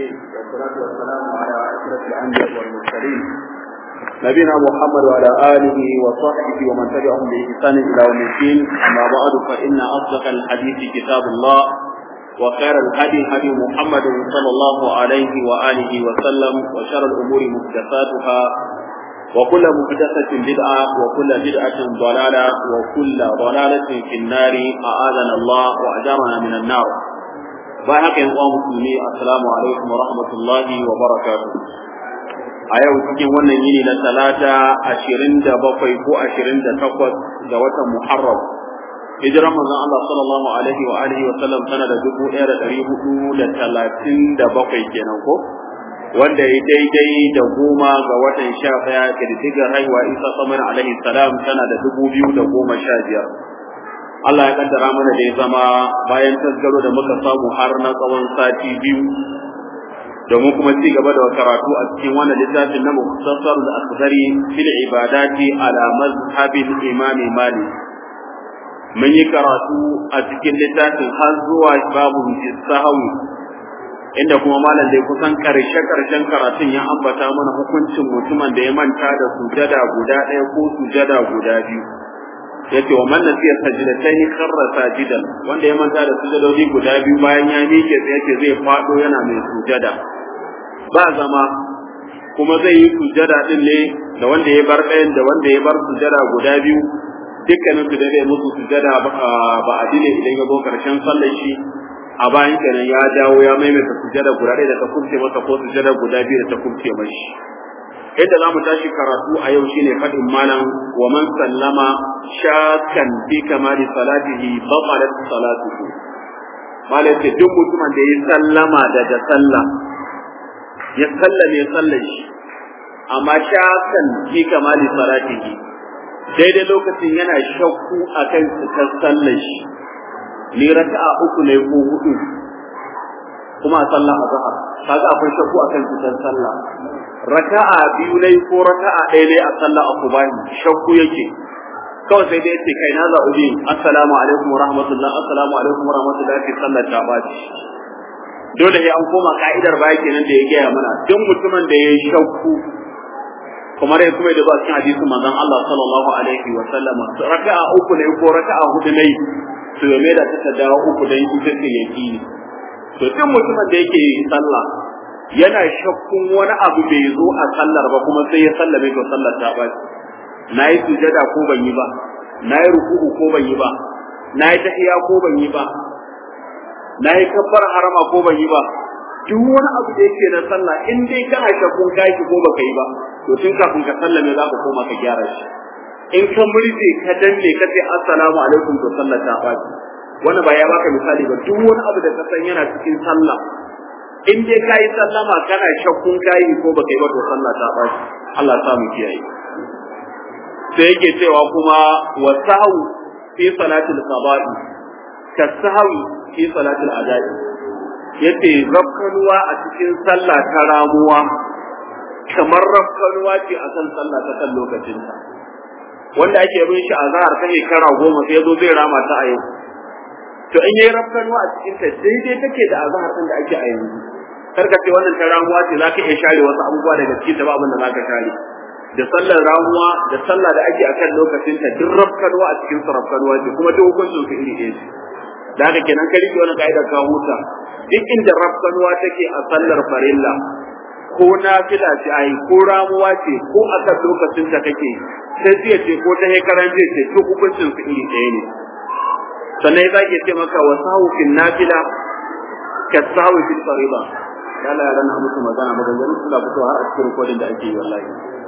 العالمين والصلاة والسلام على أشرف الأنبياء والمرسلين نبينا محمد وعلى آله وصحبه ومن تبعهم بإحسان إلى يوم الدين أما بعد فإن أصدق الحديث كتاب الله وخير الهدي هدي محمد صلى الله عليه وآله وسلم وشر الأمور محدثاتها وكل محدثة بدعة وكل بدعة ضلالة وكل ضلالة في النار أعاذنا الله وأجارنا من النار باهك يا مسلمي السلام عليكم ورحمة الله وبركاته a yau cikin wannan yini na talata ashirin da bakwai ko ashirin da takwas ga watan muharram hijiran manzon Allah sallallahu alaihi wa alihi wa sallam tana da dubu ɗaya da ɗari hudu da talatin da bakwai kenan ko wanda ya daidai da goma ga watan sha ɗaya ƙididdigar haihuwa isa samar alaihi salam tana da dubu biyu da goma sha biyar Allah ya kaddara mana da ya zama bayan tasgaro da muka samu har na tsawon sati biyu domin kuma ci gaba da karatu a cikin wannan littafin na muktasar da akhdari fil ibadati ala mazhabil imam malik mun yi karatu a cikin littafin har zuwa babu sahawi inda kuma malam dai kusan karshe karshen karatun ya ambata mana hukuncin mutumin da ya manta da sujada guda ɗaya ko sujada guda biyu yace wa man nasiya sajdatayn kharra sajidan wanda ya manta da sujadodi guda biyu bayan ya miƙe sai yace zai fado yana mai sujada ba zama kuma zai yi sujada din ne da wanda ya bar ɗayan da wanda ya bar sujada guda biyu dukkanin su da zai musu sujada ba a dine idan ya zo karshen sallar shi a bayan kenan ya dawo ya maimaita sujada guda ɗaya da ta kubce masa ko sujada guda biyu da ta kubce mashi yadda za mu tashi karatu a yau shine faɗin malam wa man sallama shakan fi kamali salatihi batalat salatuhu malam ce duk mutumin da ya sallama daga sallah ya sallame sallar shi amma shakan fi kamali salatihi daidai lokacin yana shakku akan cikar sallar shi ni raka'a uku ne ko hudu kuma a sallah azhar kaga akwai shakku akan cikar sallah raka'a biyu ne ko raka'a ɗaya ne a sallah asubahi shakku yake kawai sai dai ce kai na zaɓi biyu assalamu alaikum wa rahmatullah assalamu alaikum wa rahmatullah ke sallar ta baci dole sai an koma ka'idar baya kenan da ya gaya mana duk mutumin da ya yi shakku kuma dai kuma da ba cikin hadisin manzon Allah sallallahu alaihi wa sallam raka'a uku ne ko raka'a hudu ne to ya da ta dawo uku dan ita ce yaqini to duk mutumin da yake sallah yana shakkun wani abu bai zo a sallar ba kuma sai ya sallame to sallar ta ba na yi sujada ko ban yi ba na yi ruku'u ko ban yi ba na yi tahiya ko ban yi ba na yi kabbar harama ko ban yi ba duk wani abu da yake na sallah in dai kana shakkun kai ko baka yi ba to tun kafin ka sallame za ka koma ka gyara shi in ka murje ka danne ka ce assalamu alaikum to sallar ta ba wannan ba ya baka misali ba duk wani abu da ka san yana cikin sallah in dai ka yi sallama kana shakkun kayi ko baka yi ba to sallah ta ba Allah ya mu kiyaye sai yake cewa kuma wa sahu fi salatil qada'i ka sahu fi salatil ada'i yace rafkanuwa a cikin sallah ta ramuwa kamar rafkanuwa ce a kan sallah ta kan lokacinta wanda ake bin shi a zahar ta shekara goma sai zo zai rama ta a yau to in yayi rafkanuwa a cikin ta daidai take da azhar din da ake a yanzu karka ce wannan ta ramuwa ce zaka iya share wasu abubuwa daga cikin ta ba abin da zaka share da sallar ramuwa da sallah da ake akan lokacin ta duk rafkanuwa a cikin rafkanuwa ce kuma duk hukuncin su iri ɗaya ce da haka kenan ka rike wani ka'idar ka huta duk inda rafkanuwa take a sallar farilla ko nafila ce ai ko ramuwa ce ko akan lokacin ta kake sai jiya ce ko ta hekaran jiya ce duk hukuncin su iri ɗaya ne sannan za ke ce maka wa sahu fil nafila ka sahu fil fariba yalla yaran na musu magana maganganun suna fito har a cikin rikodin da ake yi wallahi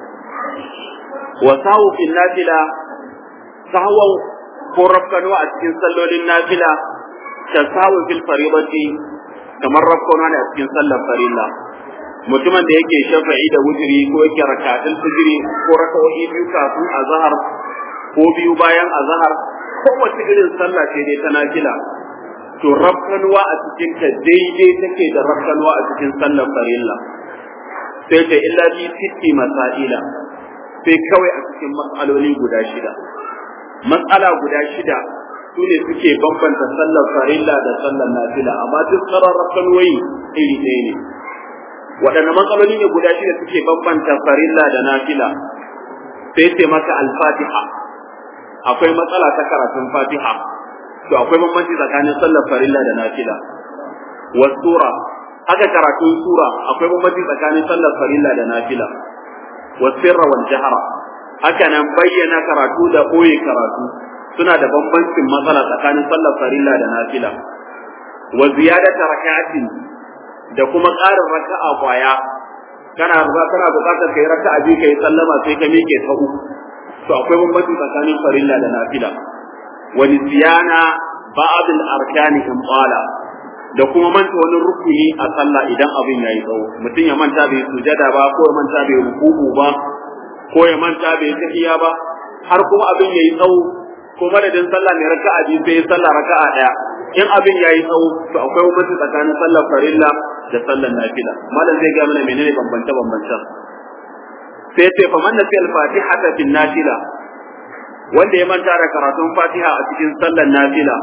wa sahu fil nafila sahwan ko rafkanuwa a cikin sallolin nafila ka sahu fil faribati kamar rafkanuwa ne a cikin sallar farilla mutumin da yake shafa'i da wutiri ko yake rakatul fajri ko raka'o'i biyu kafin azhar ko biyu bayan azhar kowace irin sallah ce dai ta nafila to rafkanuwa a cikin ta daidai take da rafkanuwa a cikin sallar farilla sai ta illa bi sitti masaila sai kawai a cikin mas'aloli guda shida mas'ala guda shida su ne suke bambanta sallar farilla da sallar nafila amma duk sauran rafkanuwoyi iri ɗaya ne waɗanne matsaloli ne guda shida suke bambanta farilla da nafila sai ce maka al-fatiha akwai matsala ta karatun fatiha to akwai bambanci tsakanin sallar farilla da nafila wa sura haka karatun sura akwai bambanci tsakanin sallar farilla da nafila wa sirra wal jahra haka nan bayyana karatu da boye karatu suna da bambancin matsala tsakanin sallar farilla da nafila wa ziyadata rak'atin da kuma ƙarin raka'a kwaya kana kana buƙatar kai raka'a biyu kai sallama sai ka miƙe ta uku to akwai bambanci tsakanin farilla da nafila wa nisyana ba'd al-arkani in qala da kuma manta wani rukuni a sallah idan abin yayi tsawo mutum ya manta bai sujada ba ko ya manta bai ruku'u ba ko ya manta bai tahiya ba har kuma abin yayi tsawo ko madadin sallah ne raka'a biyu sai sallah raka'a daya in abin yayi tsawo to akwai bambanci tsakanin sallar farilla da sallar nafila malam zai ga mana menene bambance bambancen sai ce fa man nasi al-fatiha fil nafila wanda ya manta da karatun fatiha a cikin sallar nafila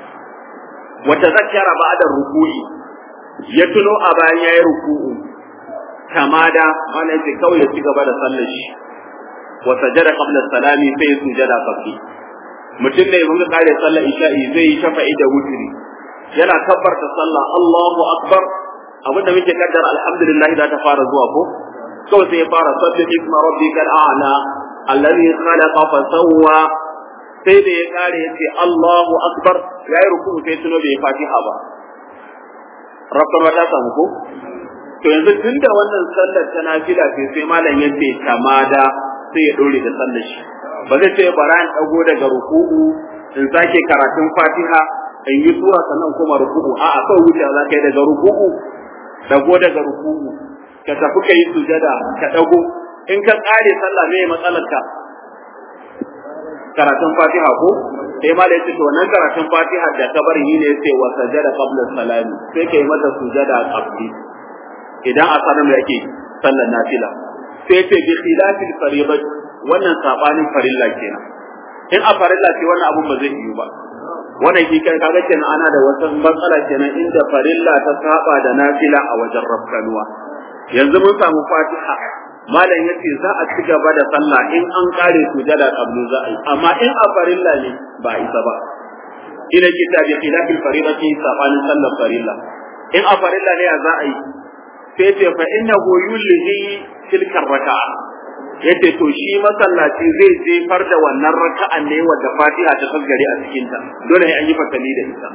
wa tazakkara ba'da ruku'i ya tuno a bayan yayi ruku'u tamada malam sai kawai ya ci gaba da sallar shi wa sajada qabla salami sai ya sujada qabli mutum ne mun kare sallar isha'i zai yi shafa'i da wutri yana kabbarta sallah Allahu akbar abinda muke kaddara alhamdulillah da ta fara zuwa ko kawai sai ya fara sabbih isma rabbikal a'la alladhi khalaqa fa sawwa sai da ya kare ya ce Allahu akbar ya yi ruku sai tuno bai fatiha ba rabbana ta samu ko to yanzu tunda wannan sallar ta nafila ce sai malam ya ce tamada sai ya dore da sallar shi ba zai ce bara in dago daga ruku'u in sake karatun fatiha in yi sura sannan kuma ruku'u a'a kawai wuce za ka yi daga ruku'u dago daga ruku'u ka tafi ka yi sujada ka dago in ka kare sallah me matsalar ka karatun fatiha ko sai ma da yace to wannan karatun fatiha da ka bari ne yace wa sajada qabla salami sai kai mata sujada qabli idan a sanar da yake sallar nafila sai ce bi khilafil fariḍah wannan sabanin farilla kenan in a farilla ce wannan abun ba zai yiwu ba wannan shi kai kaga kenan ana da wata matsala kenan inda farilla ta saba da nafila a wajen rafkanuwa yanzu mun samu fatiha malam yace za a ci gaba da sallah in an kare sujada qablu za a yi amma in a farilla ne ba isa ba ina kita bi khilafil fariidati sabanin sallar farilla in a farilla ne za a yi sai ce fa innahu yulhi tilka raka'a yace to shi masallaci zai jefar da wannan raka'an ne wadda Fatiha ta tasgare a cikin ta dole sai an yi fasali da ita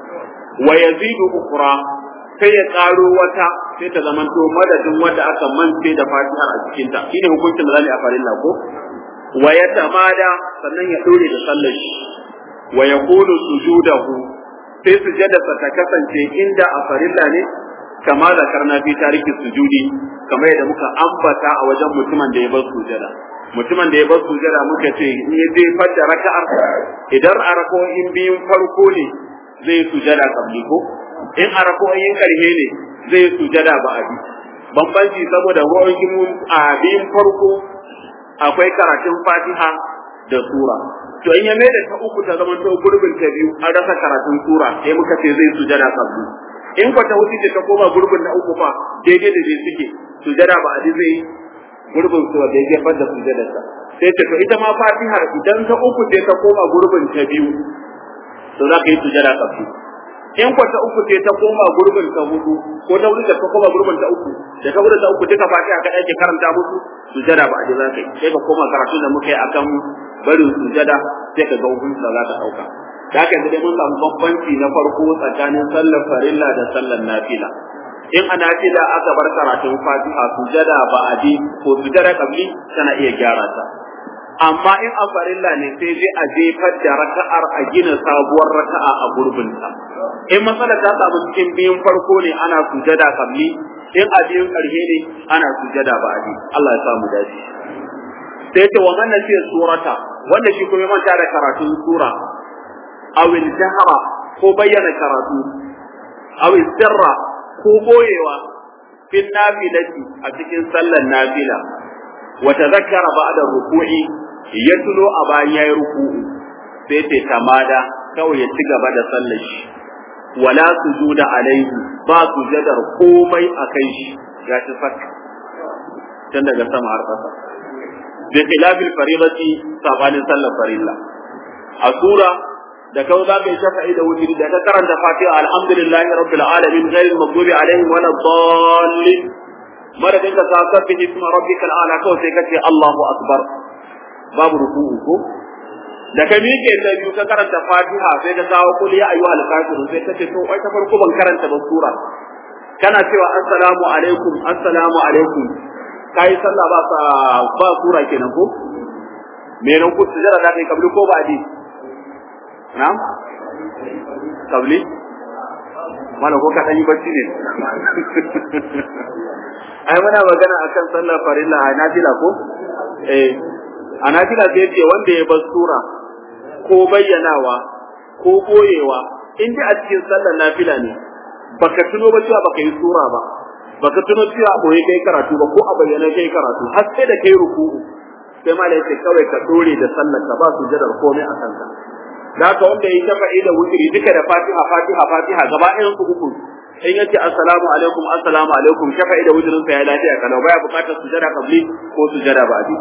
wa yazidu ukhra sai ya karo wata sai ta zama to madadin wanda aka mance da Fatiha a cikin ta shine hukuncin da zai a farilla ko wa yatamada sannan ya dore da sallar shi wa yaqulu sujudahu sai sujadarsa ta kasance inda a farilla ne kama zakarna fi tariki sujudi kamar yadda muka ambata a wajen mutumin da ya bar sujada mutumin da ya bar sujada muka ce in ya jefar da raka'ar idan a rako'in biyun farko ne zai sujada kabli ko in a rako'in karhe ne zai sujada ba abi bambanci saboda rako'in a biyun farko akwai karatun fatiha da sura to in ya mai da ta uku ta zama to gurbin ta biyu an rasa karatun sura sai muka ce zai sujada kabli in kwa ta wuce ta koma gurbin na uku fa daidai da dai suke sujada ba adi zai gurbin su da ya gefar da sujadar sa sai ta to ita ma fatiha idan ta uku sai ta koma gurbin ta biyu to za ka yi sujada kafi in kwa ta uku sai ta koma gurbin ta hudu ko ta hudu da ta koma gurbin ta uku da ta hudu ta uku duka fatiha ka ake karanta musu sujada ba adi za ka yi sai ka koma karatu da muka yi akan barin sujada sai ka ga hukunci da za ka dauka da haka yanzu dai mun samu bambanci na farko tsakanin sallar farilla da sallar nafila in a nafila aka bar karatun fatiha sujada ba adi ko sujada kabli tana iya gyara ta amma in a farilla ne sai dai a jefar da raka'ar a gina sabuwar raka'a a gurbinta in matsala ta samu cikin biyun farko ne ana sujada kabli in a biyun ƙarshe ne ana sujada ba adi Allah ya samu dace sai ta wa man nasiya surata wanda shi kuma manta da karatun sura awil jahra ko bayyana karatu awil sirra ko boyewa fil nafilati a cikin sallar nafila wa tadhakkara ba'da ruku'i ya tuno a bayan yayi ruku'u sai ta tamada kawai ya ci gaba da sallar shi wala sujuda alaihi ba sujadar komai a kai shi ya ci sak tun daga sama har ƙasa bi khilafil fariidati sabanin sallar farilla a sura da kau za ka yi shafa'i da wutiri da ka karanta fatiha alhamdulillahi rabbil alamin ghayril maghdubi alaihim wala dallin madadin ka sa sabbi isma rabbikal ala kawai sai ka ce Allahu akbar babu ruku'u ko da ka miƙe ta biyu ka karanta fatiha sai ka kawo kul ya ayyuhal kafirun sai ka ce to ai ta farko ban karanta ba sura kana cewa assalamu alaikum assalamu alaikum kai sallah ba sa ba sura kenan ko me ran ku sujada da kai kabli ko ba di na'am kabli mana ko ka dan yi bacci ne ai muna magana akan sallar farilla a nafila ko eh a nafila sai ce wanda ya bar sura ko bayyanawa ko boyewa in dai a cikin sallar nafila ne baka tuno ba cewa baka yi sura ba baka tuno cewa boye kai karatu ba ko a bayyana kai karatu har sai da kai ruku'u sai malai sai kawai ka dore da sallar ka ba su jadar komai a kanka da haka wanda ya shafa'i da wutiri duka da fatiha fatiha fatiha gaba ɗayan su uku in yace assalamu alaikum assalamu alaikum shafa'i da wutirin sa ya lafiya kalau baya buƙatar sujada kabli ko sujada ba'di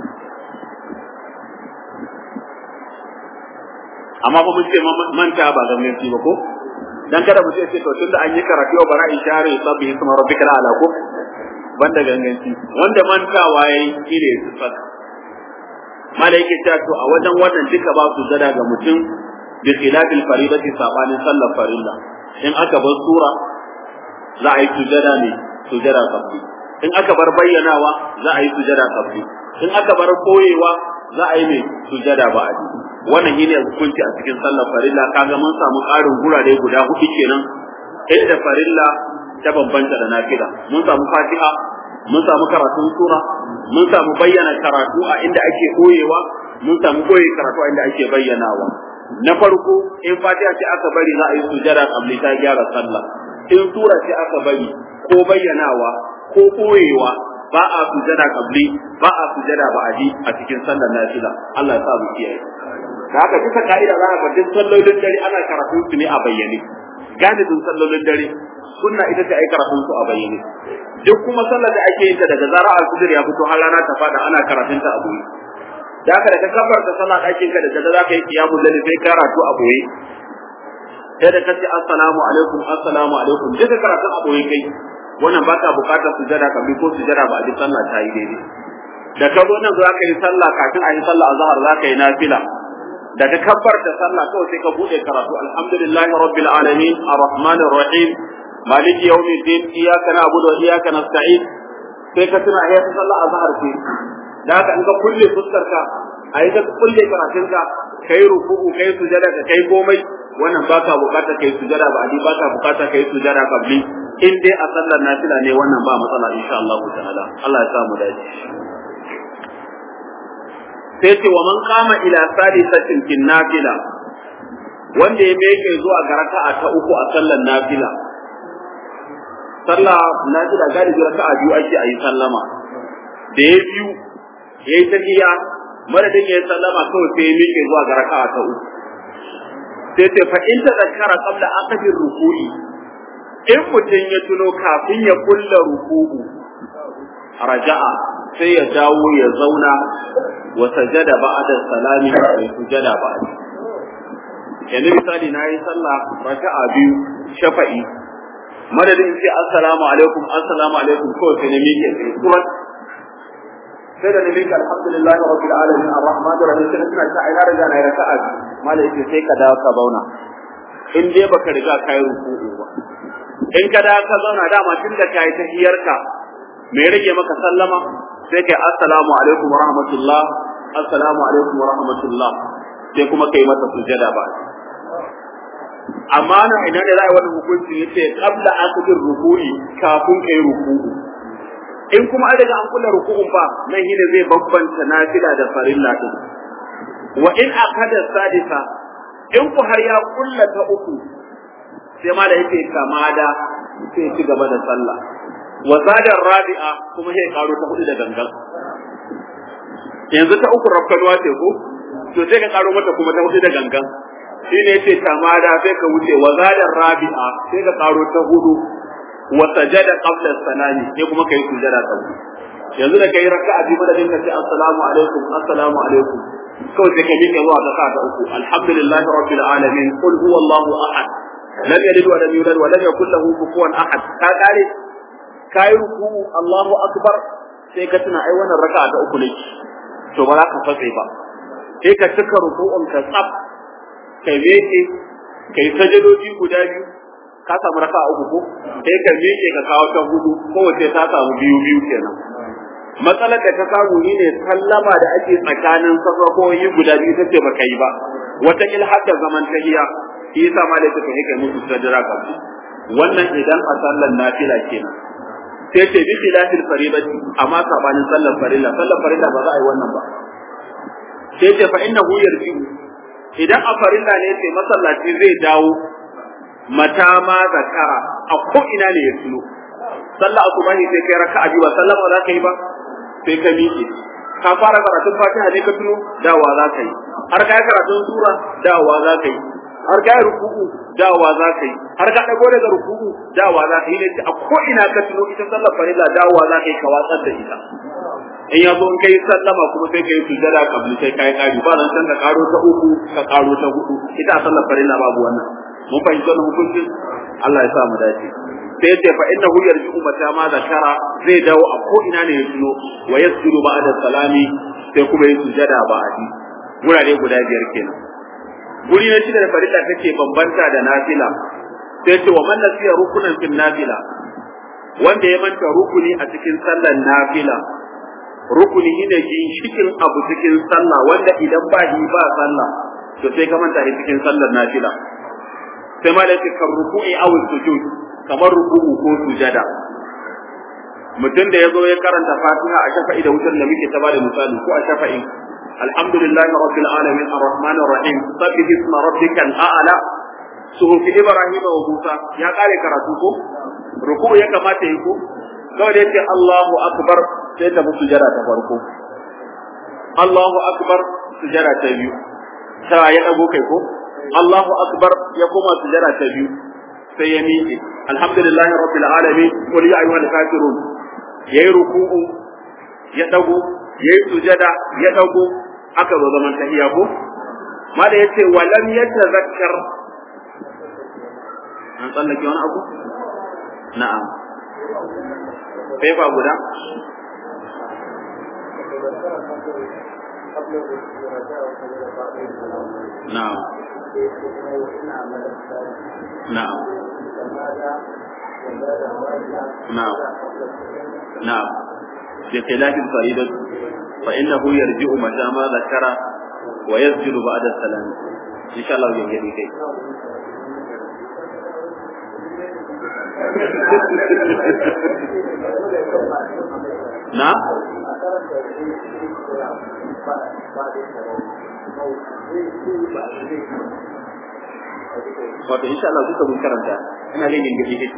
amma fa mun ce manta ba ganganci ba ko dan kada mu ce to tunda an yi karatu ba bara in share sabbi isma rabbikal ala ko banda ganganci wanda mantawa yayi kire su saka malaike ta to a wajen wannan duka ba su zada ga mutum bi khilafil faridati sabanin sallar farilla in aka bar sura za a yi sujada ne sujada sabbi in aka bar bayyanawa za a yi sujada sabbi in aka bar koyewa za a yi mai sujada ba'adi wannan shine hukunci a cikin sallar farilla kaga mun samu ƙarin gurare guda hudu kenan inda farilla ta bambanta da nafila mun samu fatiha mun samu karatun sura mun samu bayyana karatu a inda ake koyewa mun samu koyi karatu a inda ake bayyanawa na farko in fatiha ce aka bari za a yi sujada kabli ta gyara sallah in sura ce aka bari ko bayyanawa ko koyewa ba a sujada kabli ba a sujada ba'adi a cikin sallar nafila Allah ya sa mu kiyaye da haka duka ka'ida za ka duk sallolin dare ana karatun su ne a bayyane galibin sallolin dare sunna ita ce ai karatun su a bayyane duk kuma sallar da ake yin ta daga zara al-fajr ya fito har rana ta fada ana karatun ta a boye da haka da ka kabar ta sallah ɗakin ka da daga za ka yi qiyamul layl sai karatu a boye sai da kace assalamu alaikum assalamu alaikum duka karatun a boye kai wannan baka bukatar sujada kabli ko sujada ba a ji sallah ta yi daidai da ka zo nan za ka yi sallah kafin a yi sallah azhar za ka yi nafila da ka kabbar da sallah kawai sai ka bude karatu alhamdulillahi rabbil alamin arrahmanir rahim maliki yawmiddin iyyaka na'budu wa iyyaka nasta'in sai ka tuna ayyata sallah azhar ce da haka in ka kulle fuskar ka ayi ka kulle karatun ka kai ruku'u kai sujada ka kai komai wannan baka bukata kai sujada ba adi baka bukata kai sujada kabli in dai a sallar nafila ne wannan ba matsala insha Allah ta'ala Allah ya samu dace sai ce wa man kama ila sadisatin kin nafila wanda ya meke zuwa ga raka'a ta uku a sallar nafila sallah nafila galibi raka'a biyu ake ayi sallama da ya biyu ya yi tahiya madadin ya yi sallama kawai sai ya meke zuwa ga raka'a ta uku sai ce fa in tadakkara qabla aqdir ruku'i in mutum ya tuno kafin ya kulla ruku'u raja'a sai ya dawo ya zauna wa sajada ba'da salami sai sujada ba'da yanzu misali na yi sallah raka'a biyu shafa'i madadin sai assalamu alaikum assalamu alaikum kawai sai na miƙe sai surat sai da na miƙe alhamdulillah rabbil alamin arrahman arrahim sai na tuna ta ina riga na yi raka'a biyu malai sai ka dawo ka zauna in dai baka riga kai ruku'u ba in ka dawo ka zauna dama tun da kai tahiyarka me rage maka sallama sai kai assalamu alaikum wa rahmatullah assalamu alaikum wa rahmatullah sai kuma kai mata sujada ba amma na ina ne za a yi wani hukunci yace qabla akdir ruku'i kafin kai ruku'u in kuma an riga an kula ruku'un ba nan shine zai bambanta nafila da farilla din wa in akada sadisa in ku har ya kulla ta uku sai ma da yake kamada sai ci gaba da sallah wa zadar rabi'a kuma sai karo ta hudu da gangan yanzu ta uku rafkanuwa ce ko to sai ka karo mata kuma ta hudu da gangan shi ne yace tamada sai ka wuce wa zadar rabi'a sai ka karo ta hudu wa sajada qabla salami sai kuma kai sujada ta yanzu da kai raka'a biyu madadin ka ce assalamu alaikum assalamu alaikum kawai sai ka miƙe zuwa raka'a ta uku alhamdulillahi rabbil alamin qul huwallahu ahad lam yalid wa lam yulad wa lam yakul lahu kufuwan ahad ka kare kai ruku Allahu akbar sai ka tuna ai wannan raka'a ta uku ne to ba za ka fatse ba sai ka cika ruku'un ka tsaf kai miƙe kai sajadoji guda biyu ka samu raka'a uku ko sai ka miƙe ka kawo ta hudu kowace ta samu biyu biyu kenan matsalar da ta samu ni ne sallama da ake tsakanin safafoyi guda biyu ta ce ba kai ba wata il hadda zaman tahiya shi yasa ma da take kai musu sadara ka wannan idan a sallar nafila kenan sai ce bi khilafil faridati amma sabanin sallar farilla sallar farilla ba za a yi wannan ba sai ce fa innahu yarji'u idan a farilla ne sai masallaci zai dawo mata ma zakara a ko ina ne ya tuno sallah asuba ne sai kai raka'a biyu ba sallama za ka yi ba sai ka miƙe ka fara karatun fatiha ne ka tuno dawa za ka yi har ka yi karatun sura dawa za ka yi har ka yi ruku'u dawa za ka yi har ka dago daga ruku'u dawa za ka yi ne a ko ina ka tuno ita sallar farilla dawa za ka yi ka watsar da ita in ya zo in kai sallama kuma sai kai sujada kabli sai kai kari ba nan san ka karo ta uku ka karo ta hudu ita a sallar farilla babu wannan mun fahimci wannan hukuncin Allah ya sa mu dace sai ya ce fa innahu yarji'u mata ma zakara zai dawo a ko ina ne ya tuno wa yasjudu ba'da salami sai kuma ya sujada ba'di gurare guda biyar kenan guri na shida da farilla take bambanta da nafila sai ce wa man nasiya rukunan fil nafila wanda ya manta rukuni a cikin sallar nafila rukuni ne ginshikin abu cikin sallah wanda idan ba shi ba sallah to sai ka manta shi cikin sallar nafila sai ma da kan ruku'i aw sujud kamar ruku'u ko sujada mutum da ya zo ya karanta fatiha a shafa'i da wutar da muke ta bada misali ko a shafa'i alhamdulillah rabbil alamin arrahman arrahim sabbih isma rabbikal a'la suhufi ibrahim wa musa ya kare karatu ko ruku'u ya kamata yi ko kawai da yace allahu akbar sai ta musu sujada ta farko allahu akbar sujada ta biyu ta ya dago kai ko allahu akbar ya koma sujada ta biyu sai ya miƙe alhamdulillah rabbil alamin qul ya ayyuhal kafirun yayi ruku'u ya dago yayi sujada ya dago aka zo zaman tahiyya ko ma da yace walam yatazakkar an tsallake wani abu na'am fefa guda na'am نعم نعم نعم بخلاف الفريضة فإنه يرجع متى ما ذكر ويسجد بعد السلام إن شاء الله يجري كي نعم wato insha Allah duka mun karanta ina jin gingishi kike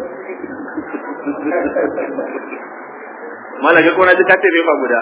malaka ko na ji kace bai ba guda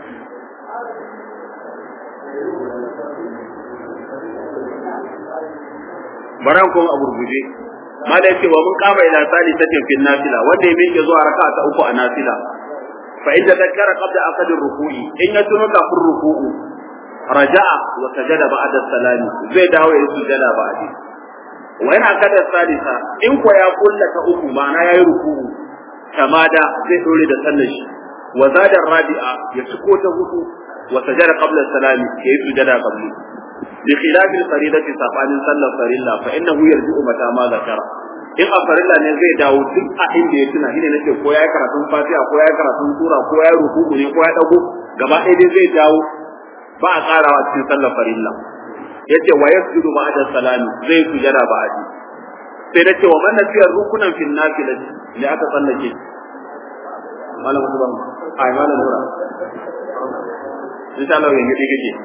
baran ko a burguje mala yace wa mun kama ila sali ta fil nafila wanda ya miƙe zuwa raka'a ta uku a nafila fa idza zakara qabla aqd ruku'i in ya tuno kafin ruku'u raja'a wa sajada ba'da salami zai dawo ya sujada ba'di wa yana kada salisa in ko ya kulla ta uku ma'ana yayi ruku'u kamada zai dore da sallar shi wa zada rabi'a ya ciko ta hudu wa sajada qabla salami yayi sujada qabli bi khilafi al-faridati sabanin sallar farilla fa innahu yarji'u mata ma zakara in a farilla ne zai dawo duk a inda ya tuna shine nake ko yayi karatun fatiha ko yayi karatun sura ko yayi ruku'u ne ko ya dago gaba ɗaya dai zai dawo ba a karawa cikin sallar farilla yace wa yasjudu ba'da salami zai sujada ba'di sai nace wa man nasiya rukunan fil nafilati ne aka tsallake malam subhan ai malam nura insha Allah yanzu dai kake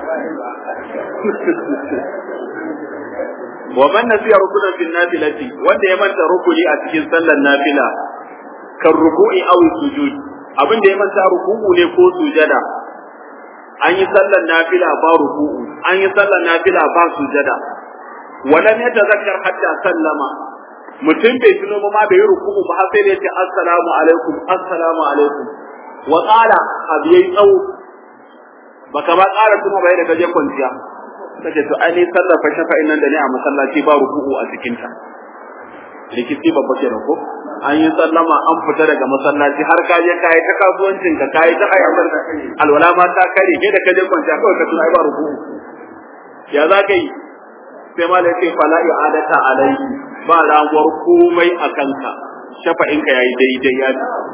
wa man nasiya rukunan fil nafilati wanda ya manta rukuni a cikin sallar nafila kan ruku'i aw sujud abin da ya manta ruku'u ne ko sujada an yi sallar nafila ba ruku'u an yi sallar nafila ba sujada walam yatazakkar hatta sallama mutum bai tuno ba ma bai yi ruku'u ba har sai da yace assalamu alaikum assalamu alaikum wa qala abiyai tsawo baka ba ƙara tuno ba yadda kaje kwanciya kace to ai ni sallar fa shafa'in nan da ni a masallaci ba ruku'u a cikin ta rikici babba kenan ko an yi sallama an fita daga masallaci har ka je kai ta kasuwancin ka kai ta ayyukan da alwala ma ta kare ke da kaje kwanciya kawai ka tuna ai ba ruku'u ya za ka yi sai ma da ce fala i'adata alaihi ba ramuwar komai a kanka shafa'in ka yayi daidai ya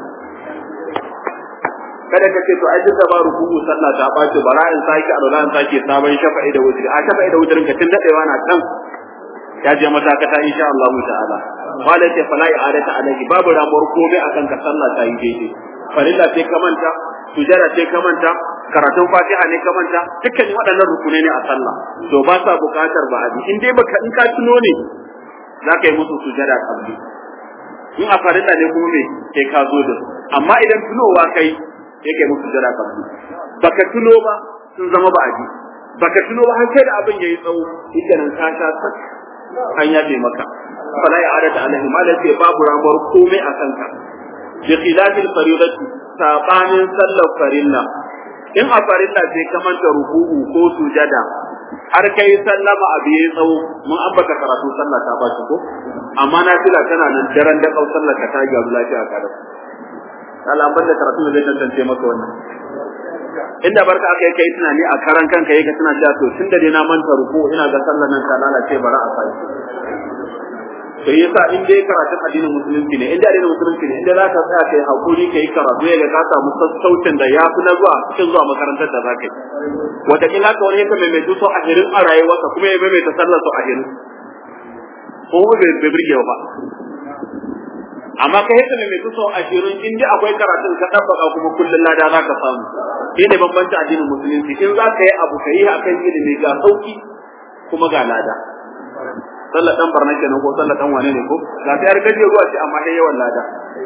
kada ka ce to ai duk da ba ruku'u sallah ta bace bara in sake alwala in sake sabon shafa'i da wutri a shafa'i da wutrin ka tun dadewa na kan ya je matakata insha Allah ta'ala wala ce fala i'adata alaihi babu ramuwar komai akan ka sallah ta yi daidai farilla sai ka manta sujada sai ka manta karatun fatiha ne ka manta dukkan waɗannan rukunai ne a sallah to ba sa buƙatar ba abi in dai baka in ka tuno ne za ka yi musu sujada kabli in a farilla ne kuma me sai ka zo da amma idan tunowa kai sai kai musu sujada kabli baka tuno ba sun zama ba abi baka tuno ba har sai da abin yayi tsawo idan ka sha sak an yafe maka fala ya adata alaihi ma da babu ramuwar komai a kanka bi khilafil fariidati sabanin sallar farilla in a farilla sai ka manta ruku'u ko sujada har kai sallama a biye tsawo mun ambata karatu sallah ta ba ko amma na fila tana nan daren da kau sallar ka ta gyaru lafiya ka da Allah ban da karatu zai tantance maka wannan inda barka aka yi kai tunani a karan kanka yake tana cewa to tunda dai na manta ruku'u ina ga sallar nan ta lalace bara a sai to yasa in dai karatun addinin musulunci ne in dai addinin musulunci ne in dai zaka tsaya kai hakuri kai karatu ya ga ka samu sassaucin da yafi na zuwa cikin zuwa makarantar da zaka yi wata kila ka wani yake mai so ahirin a rayuwarsa kuma ya mai ta sallar su ahirin ko bai bai birge ba amma kai yake mai so ahirin in dai akwai karatun ka tabbaka kuma kullun lada zaka samu shi ne bambancin addinin musulunci in zaka yi abu kai akan ilimi ga sauki kuma ga lada sallar dan barna kenan ko sallar dan wane ne ko ga ta yar gaje ruwa ce amma dai yawan lada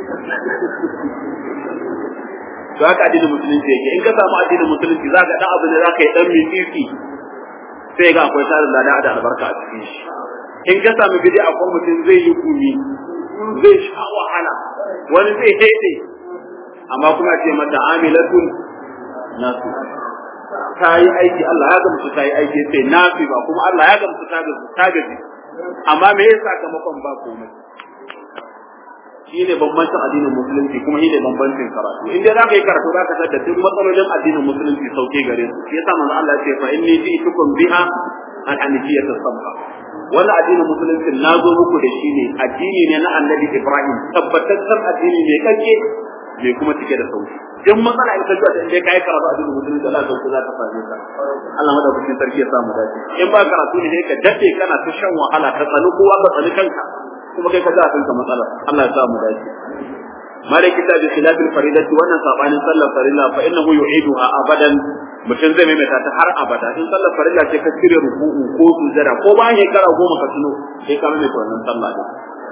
to haka addinin musulunci yake in ka samu addinin musulunci za ka dan abin da za ka yi dan mitsitsi sai ga akwai tarin lada da albarka a cikin shi in ka samu bid'a akwai mutum zai yi gumi zai sha wahala wani zai haide amma kuma ce mata amilatun nasu ta yi aiki Allah ya gamsu ta yi aiki sai nafi ba kuma Allah ya gamsu ta gaji amma me yasa sakamakon ba komai shi ne bambancin addinin musulunci kuma shi ne bambancin karatu in dai zaka yi karatu zaka san da duk matsalolin addinin musulunci sauke gare su shi yasa manzo Allah ya ce fa inni ji'tukum biha an hanifiyata sabha wannan addinin musulunci na zo muku da shi ne addini ne na annabi Ibrahim tabbataccen addini ne kake mai kuma cike da sauki in matsala ita ce da indai kai karatu addinin musulunci Allah sauki za ta same ka Allah madaukakin sarki ya samu dace in ba karatu ne ka dade kana ta shan wahala ka tsani kowa ka tsani kanka kuma kai ka ga kanka matsala Allah ya samu dace malik kitabi khilafil faridati wannan sabanin sallar farilla fa innahu yu'iduha abadan mutum zai maimaita ta har abada in sallar farilla ce ka cire ruku'u ko sujada ko bayan shekara goma ka tuno sai ka maimaita wannan sallah din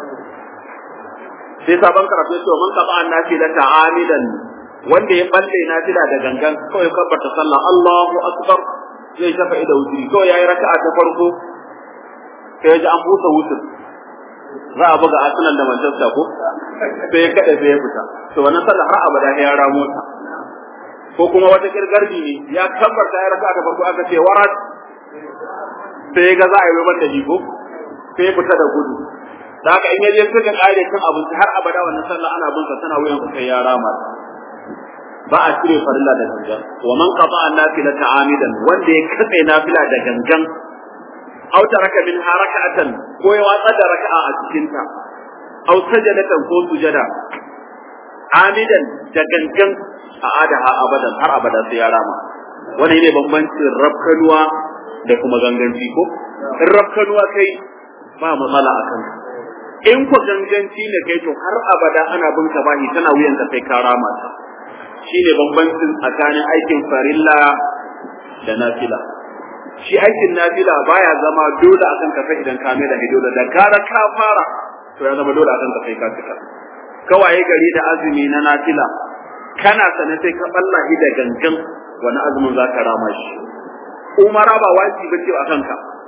sai sabon karatu ya ce man qaba an nafila ta'amidan wanda ya balle nafila da gangan kawai kabbarta sallah Allahu akbar zai shafa ida wutri kawai yayi raka'a ta farko sai ya ji an busa wutar za a buga Arsenal da Manchester ko sai ya kada sai ya fita to wannan sallah har abada ya ramo ta ko kuma wata kirgardi ne ya kabbarta ya raka'a ta farko aka ce warat sai ga za a yi mata jigo sai fita da gudu da haka in yaje suka kare kan abinci har abada wannan sallah ana bin sa tana wuyan sa sai ya rama ba a cire farilla da gangan wa man qata an-nafila ta'amidan wanda ya katse nafila da gangan aw taraka min harakatan ko ya watsa da raka'a a cikin ta aw sajadatan ko sujada amidan da gangan a adaha abadan har abada sai ya rama wannan ne bambancin rafkanuwa da kuma ganganci ko in rafkanuwa kai ba matsala a kanka in ku ganganci ne kai to har abada ana bin ka bahi tana wuyan ka sai ka rama ta shine bambancin tsakanin aikin farilla da nafila shi aikin nafila baya zama dole akan ka sai idan ka mai da dole da gara ka fara to ya zama dole akan ka sai ka cika kawai gari da azumi na nafila kana sane sai ka balla da gangan wani azumin za ka rama shi umara ba wajibi ce a kanka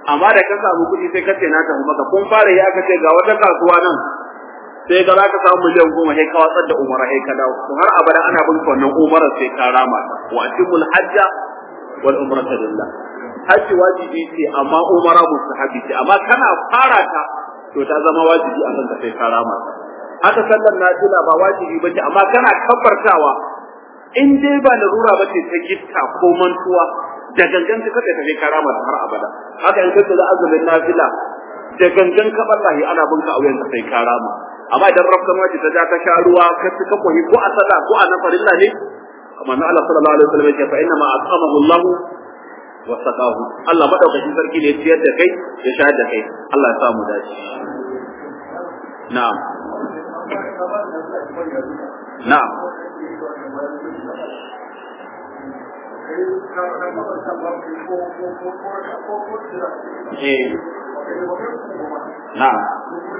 amma da ka samu kuɗi sai ka ce na tafi maka kun fara yi aka ce ga wata kasuwa nan sai ga za ka samu miliyan goma sai ka watsar da umara sai ka dawo to har abada ana bin wannan umarar sai ka rama ta wa atimul hajja wal umrata lillah hajji wajibi ce amma umara mustahabi ce amma kana fara ta to ta zama wajibi a kanka sai ka rama ta haka sallar nafila ba wajibi ba ce amma kana kabbartawa in dai ba larura ba ce ta gitta ko mantuwa da gangan ka kace tafi karama har abada haka in kace da azumin nafila da gangan ka wallahi ana bin ka auyen ka sai karama amma idan rafkan wace ta ja ka sha ruwa ka ka koyi ko a sada ko a nafarilla ne amma na Allah sallallahu alaihi wasallam ya fa inna ma at'amahu Allah wa saqahu Allah madaukakin sarki ne ciyar da kai ya sha da kai Allah ya sa mu dace na'am na'am Na'am.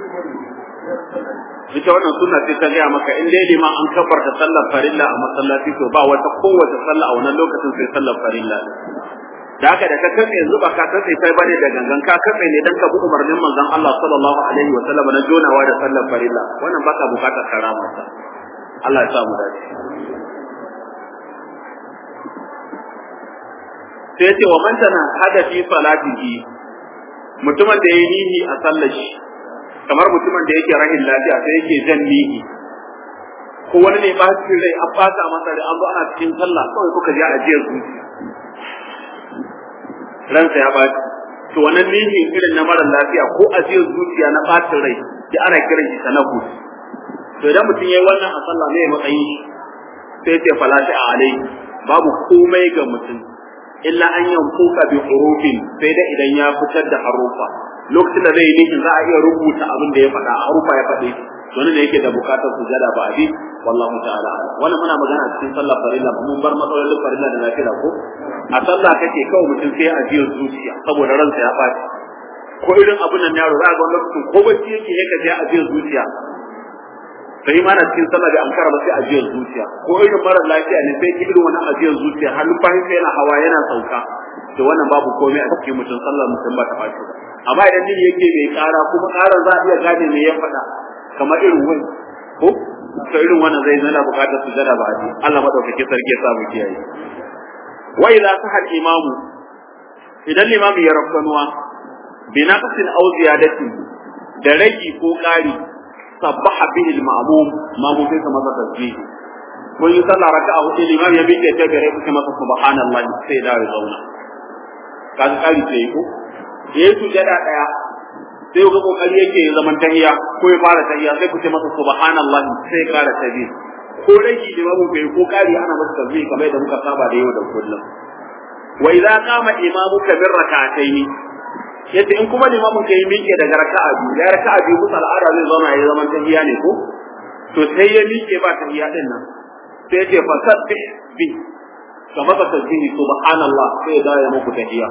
Ita wannan sunna sai ta gaya maka in dai liman an kabarta sallar farilla a masallaci to ba wata kowace sallah a wannan lokacin sai sallar farilla. Da haka da ka katse yanzu ba ka katse sai bane da gangan ka katse ne dan ka bi umarnin manzon Allah sallallahu alaihi wa sallam na jonawa da sallar farilla wannan baka bukatar karama ta. Allah ya sa mu dace. sai ce wa man tana hada fi salatihi mutumin da yayi nihi a sallar shi kamar mutumin da yake rahin lafiya sai yake jan nihi ko wani ne ba shi rai an fata masa da an zo ana cikin sallah kawai kuka je ajiyar zuciya ransa ya baci to wannan nihi irin na mara lafiya ko ajiyar zuciya na bacin rai da ana kiran shi tanahus to idan mutum yayi wannan a sallah ne matsayin shi sai ce falati a alai babu komai ga mutum illa an yanfuka bi hurufin sai da idan ya fitar da harufa lokacin da zai yi nihin za a iya rubuta abin da ya faɗa harufa ya faɗe wani da yake da bukatar sujada ba abi wallahu ta'ala wannan muna magana cikin sallah farilla mun bar matsalolin farilla da lafiya ko a sallah kake kawai mutum sai a jiyar zuciya saboda ransa ya ɓaci ko irin abin nan yaro za ga wani lokacin ko bacci yake yake je a jiyar zuciya sai ma na cikin sallah da ankara ba sai ajiyar zuciya ko irin mara lafiya ne sai irin wani ajiyar zuciya har numfashin sai yana hawa yana sauka to wannan babu komai a cikin mutum sallar mutum ba ta fashi ba amma idan jini yake mai kara kuma karan za a iya gane me ya faɗa kamar irin wani ko to irin wannan zai zana bukatar sujada ba a ji Allah madaukake sarki ya sa mu kiyaye wa idza sahal imamu idan limami ya rafkanuwa bi naqsin aw ziyadatin da ragi ko ƙari sabbaha bihi al-ma'mum mamu sai ka masa tasbih mun yi sallah raka'a hudu limam ya miƙe ta gare ku masa subhanallah sai da ya zauna kaga kari sai ko ya yi sujada daya sai ga kokari yake ya zaman tahiya ko ya fara tahiya sai ku ce masa subhanallah sai ya kara tasbih ko rage limamu bai ko kari ana masa tasbih kamar yadda muka saba da yau da kullum wa idza qama imamuka bir rak'atayn yace in kuma limamin ka yi miƙe daga raka'a biyu ya raka'a biyu musa al'ada zai zauna ya zaman tahiya ne ko to sai ya miƙe ba tahiya din nan sai yace fa sabbih bi ka maka tasbihi subhanallah sai ya dawo muku tahiya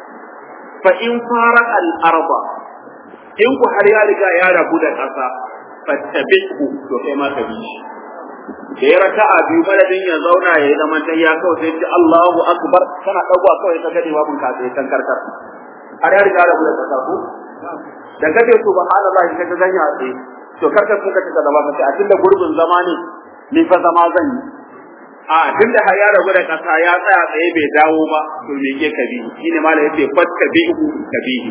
fa in fara al arba in ku har ya riga ya rabu da ƙasa fattabi'u to kai ma ka bi shi da ya raka'a biyu madadin ya zauna ya yi zaman tahiya kawai sai ce Allahu akbar kana ɗagowa kawai ka gade babun ka sai kan karkar har ya riga da buɗe kasa ko da kace subhanallah ka ta zanya a tsaye to karkar sun kace da zama kace a tunda gurbin zama ne ni fa zama zan yi a tunda har ya rabu da kasa ya tsaya tsaye bai dawo ba to me ke kabi shine malai yace fatka bihu kabihi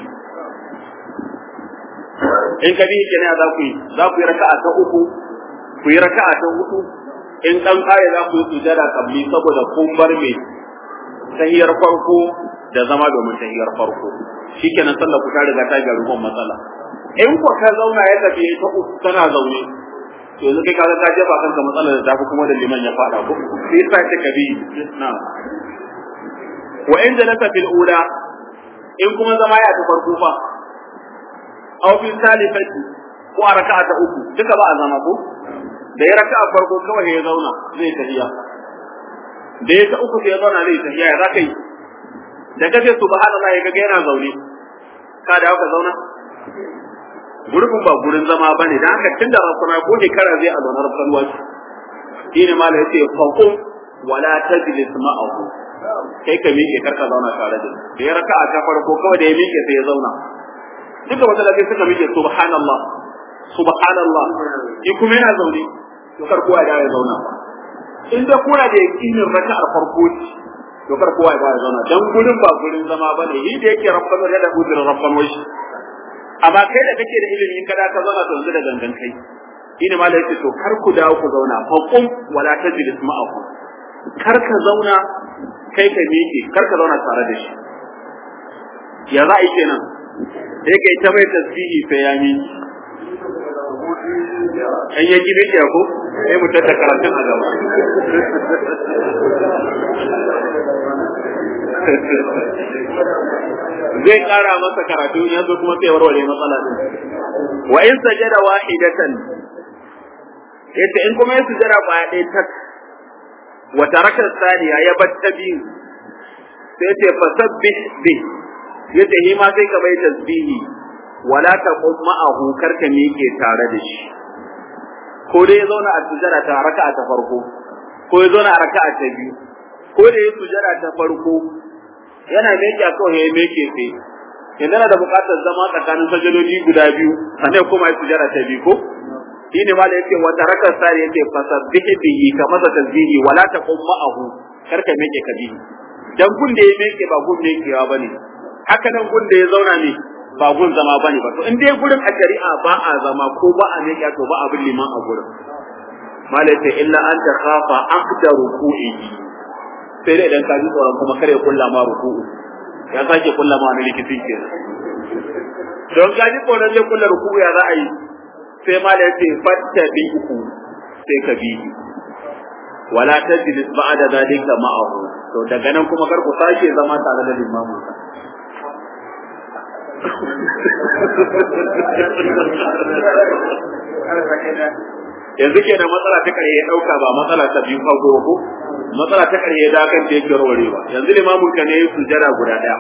in kabihi kenan za ku yi za ku yi raka'a ta uku ku yi raka'a ta hudu in dan kare za ku yi sujada kabli saboda kun bar me tahiyar farko da zama domin tahiyar farko shikenan sallar ku ta riga ta ga ruwan matsala in ku ka zauna ya tafi ta uku tana zaune to yanzu kai kaga ka jefa kanka matsalar da tafi kuma da liman ya fada ko sai sai ta kabi na wa in jalasa fil ula in kuma zama ya ta farko fa aw fil salifati ko a raka'a ta uku duka ba a zama ko da ya raka'a farko kawai ya zauna zai tahiya da ya ta uku sai ya zauna zai tahiya ya zaka yi da kace subhanallah ya ga yana zaune ka da ka zauna gurbin ba gurin zama bane dan haka tunda rasuna ko shekara zai a zaunar kalwa shi ne mala yace faqum wala tajlis ma'ahu kai ka miƙe kar ka zauna tare da da ya raka'a ta farko kawai da ya miƙe sai ya zauna duka masallaci suka miƙe subhanallah subhanallah shi kuma yana zaune to kar kowa ya zauna in da kuna da yakinin raka'ar farko ce to kar kowa ya zauna dan gurin ba gurin zama bane shi da yake rabbanu da uzurin rabban wai amma kai da kake da ilimi in kada ka zauna to yanzu da gangan kai ina ma da yake to kar ku dawo ku zauna fa qum wala tajlis ma'ahu kar ka zauna kai ka miƙe kar ka zauna tare da shi ya za a yi kenan sai kai ta mai tasbihi sai ya miƙe an ya ji miƙe ko sai mu tattaka karatun a gaba zai kara masa karatu ya zo kuma sai warware matsala din wa in sajada wahidatan yace in kuma ya sujada baya ɗaya tak wa taraka saniya ya batta biyu sai yace fasabbih bi yace hi ma sai ka bai tasbihi wala taqum ma'ahu karka miƙe tare da shi ko dai ya zauna a sujada ta raka'a ta farko ko ya zauna a raka'a ta biyu ko da ya sujada ta farko yana meke kawai ya meke sai yanzu yana da buƙatar zama tsakanin sajadodi guda biyu sannan kuma ya sujada ta biyu ko shine ma da yake wa taraka sari yake fasabbihi bihi ka masa tasbihi wala taqum ma'ahu karka meke ka bihi dan gun da ya meke ba gun mekewa bane haka nan gun da ya zauna ne ba gun zama bane ba to in dai gurin a shari'a ba a zama ko ba a meke to ba abin liman a gurin malaka illa an ta khafa aqda ruku'ihi sai dai idan ka ji tsoron kuma kare kulla ma ruku'u ya sake kulla ma wani likitin ke don ka ji tsoron zai kulla ruku'u ya za a yi sai ma da yace fatta bi uku sai ka bi wala tajlis ba'da zalika ma'ahu to daga nan kuma kar ku sake zama tare da limamin ka yanzu kenan matsala ta kare ya dauka ba matsala ta biyu farko ko matsala ta ƙarshe da kan da yake warwarewa yanzu limamin ka ne ya sujada guda ɗaya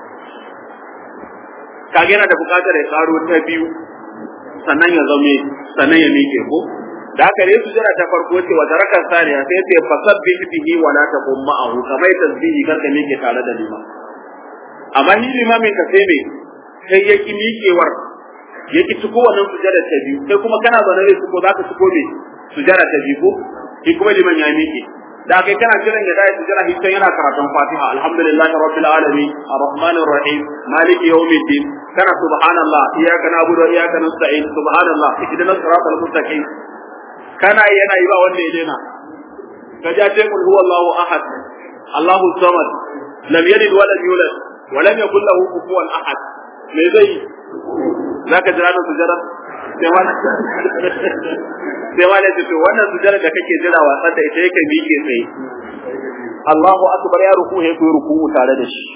kage yana da buƙatar ya karo ta biyu sannan ya zame sannan ya miƙe ko da haka ne sujada ta farko ce wa tarakan saniya sai ce fasabbih bihi wa la taqum ma'ahu kamar tasbihi kar ka miƙe tare da liman amma ni limamin ka sai me sai ya ki miƙewar ya ki ciko wannan sujada ta biyu sai kuma kana zaune ne ciko zaka ciko me sujada ta biyu ko shi kuma liman ya miƙe da kai kana jiran ya dai jira hitan yana karatun Fatiha alhamdulillahi rabbil alamin arrahmanir rahim maliki yawmiddin kana subhanallah iyyaka na'budu wa iyyaka nasta'in subhanallah ihdinas siratal mustaqim kana yana yi ba wanda ya daina ka ja ce kul huwallahu ahad Allahu samad lam yalid wa lam yulad wa lam yakul lahu kufuwan ahad me zai zaka jira da sujada sai wani sai ma ne to wannan sujada da kake jira wasan da ita yake miƙe tsaye Allahu akbar ya ruku ya koyi ruku tare da shi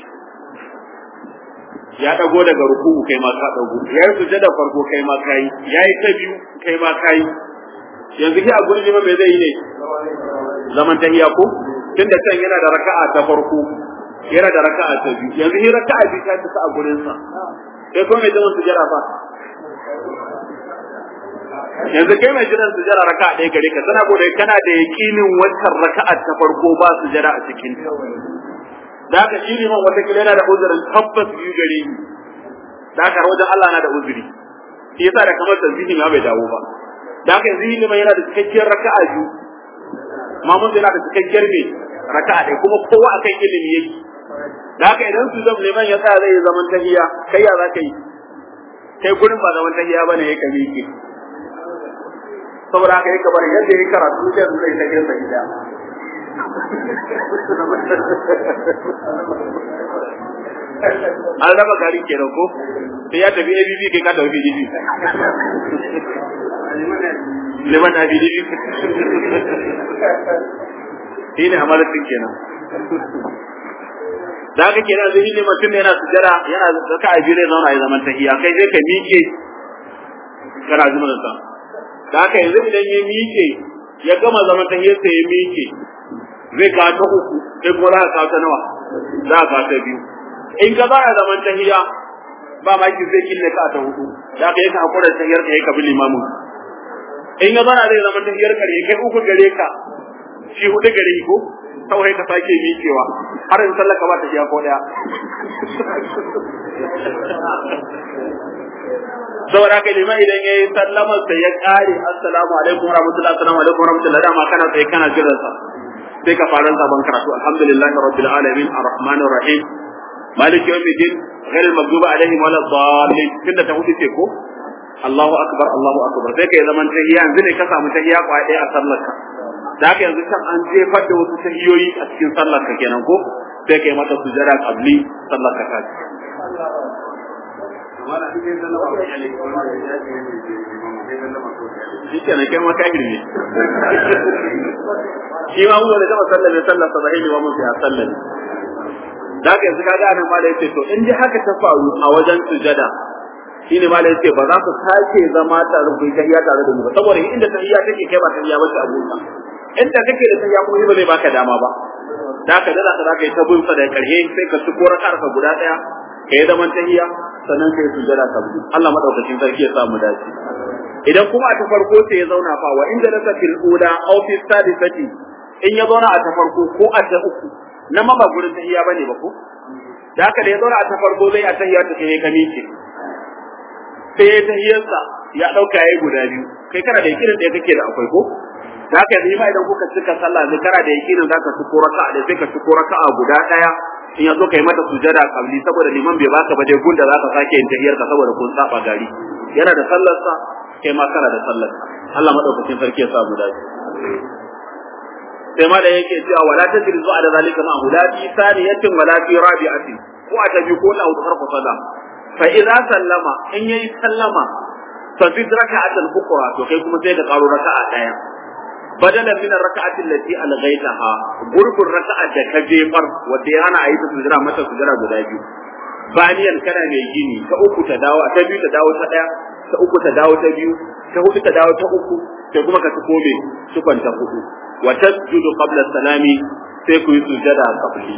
ya dago daga ruku kai ma ka dago ya yi sujada farko kai ma kai ya yi ta biyu kai ma kai yanzu ki a gurin liman me zai yi ne zaman tahiya ko tunda can yana da raka'a ta farko yana da raka'a ta biyu yanzu hi raka'a biyu ta tafi a gurin sa sai kuma mai zaman sujada fa yanzu kai mai jiran sujada raka ɗaya gare ka tana gode kana da yaƙinin wancan raka'a ta farko ba sujada a cikin ta da haka shi liman wata kila yana da uzurin tabbas biyu gare ni da haka wajen Allah na da uzuri shi yasa da kamar tasbihi ma bai dawo ba da haka yanzu liman yana da cikakkiyar raka'a biyu mamun yana da cikakkiyar me raka'a ɗaya kuma kowa akan ilimi yake da haka idan su zama liman ya tsaya zai zaman tahiya kai ya za ka yi kai gurin ba zaman tahiya bane ya kame ki saboda haka yake bari yadda yake karatu da zai ta girsa gida an raba gari kenan ko sai ya tafi ABB kai ka tafi BDB liman ABDB shi ne amalatin kenan da haka kenan zai ne mutum yana sujara yana zaka a jire zauna ya zaman tahiya kai sai ka miƙe kana zuwa sa da haka yanzu idan ya miƙe ya gama zaman tahiyarsa ya miƙe zai ka ta uku sai kuma za ka ta nawa za ka ta biyu in ka za a zaman tahiya ba ma ki zai kille ka ta hudu da haka yake hakura tahiyar ka yake bi limamin in ya zana zai zaman tahiyar ka kai uku gare ka shi hudu gare ko kawai ka sake miƙewa har in sallar ka ba ta shiya ko daya saboda haka liman idan ya yi sallamar sa ya kare assalamu alaikum warahmatullahi assalamu alaikum warahmatullahi dama kana tsaye kana jiran sa sai ka fara sabon karatu alhamdulillahi rabbil alamin arrahmanir rahim maliki yawmiddin غير المغضوب عليهم ولا الضالين tunda ta hudu ce ko Allahu akbar Allahu akbar sai kai zaman tahiyya yanzu ne ka samu tahiyya kwa ɗaya a sallar ka da haka yanzu kan an jefar da wasu tahiyoyi a cikin sallar ka kenan ko sai kai mata sujada qabli sallar ka ta shi kenan kai ma kafiri ne shi ma mu da gama sallar ne sallar sa sahihi wa mun fi sallar da haka yanzu kaga anan mala yace to in dai haka ta faru a wajen sujada shine mala yace ba za ku sake zama tare ku tahiyya tare da mu ba saboda inda tahiyya take kai ba tahiyya ba ce abunka inda kake da tahiyya kuma ba zai baka dama ba da haka da za ka yi ta bin sa da karshe sai ka tuko rakar ka guda daya ka yi zaman tahiyya sannan kai sujada ka bi Allah madaukakin sarki ya samu dace idan kuma a ta farko sai ya zauna fa wa inda nasa fil ula aw fi sadisati in ya zauna a ta farko ko a ta uku nan ma ba gurin tahiyya bane ba ko da haka da ya zauna a ta farko zai a tahiyya ta kai ka miƙe sai ya tahiyyarsa ya dauka yayi guda biyu kai kana da yakinin da kake da akwai ko da haka yanzu ma idan kuka cika sallah ne kana da yakinin zaka ci ko raka'a da sai ka ci ko raka'a guda daya in yazo kai mata sujada kabli saboda liman bai baka ba dai gunda zaka sake yin tahiyyar ka saboda kun saba gari yana da sallar sa kai ma kana da sallar Allah madaukakin sarki ya sa mu dace sai ma da yake cewa wala tajri zuwa da zalika ma hula fi saniyatin wala fi rabi'atin ko a tabi ko na udhar ku sallah fa idza sallama in yayi sallama fa fi raka'atil ukhra to kai kuma sai ka karo raka'a daya badalan min raka'ati allati alghaytaha gurbin raka'a da ka jefar wanda ya hana ayi ta sujira mata sujira guda biyu baniyan kana mai gini ta uku ta dawo ta biyu ta dawo ta daya ta uku ta dawo ta biyu ta hudu ta dawo ta uku sai kuma ka tuko me tukon ta hudu wa tasjudu qabla salami sai ku yi sujada qabli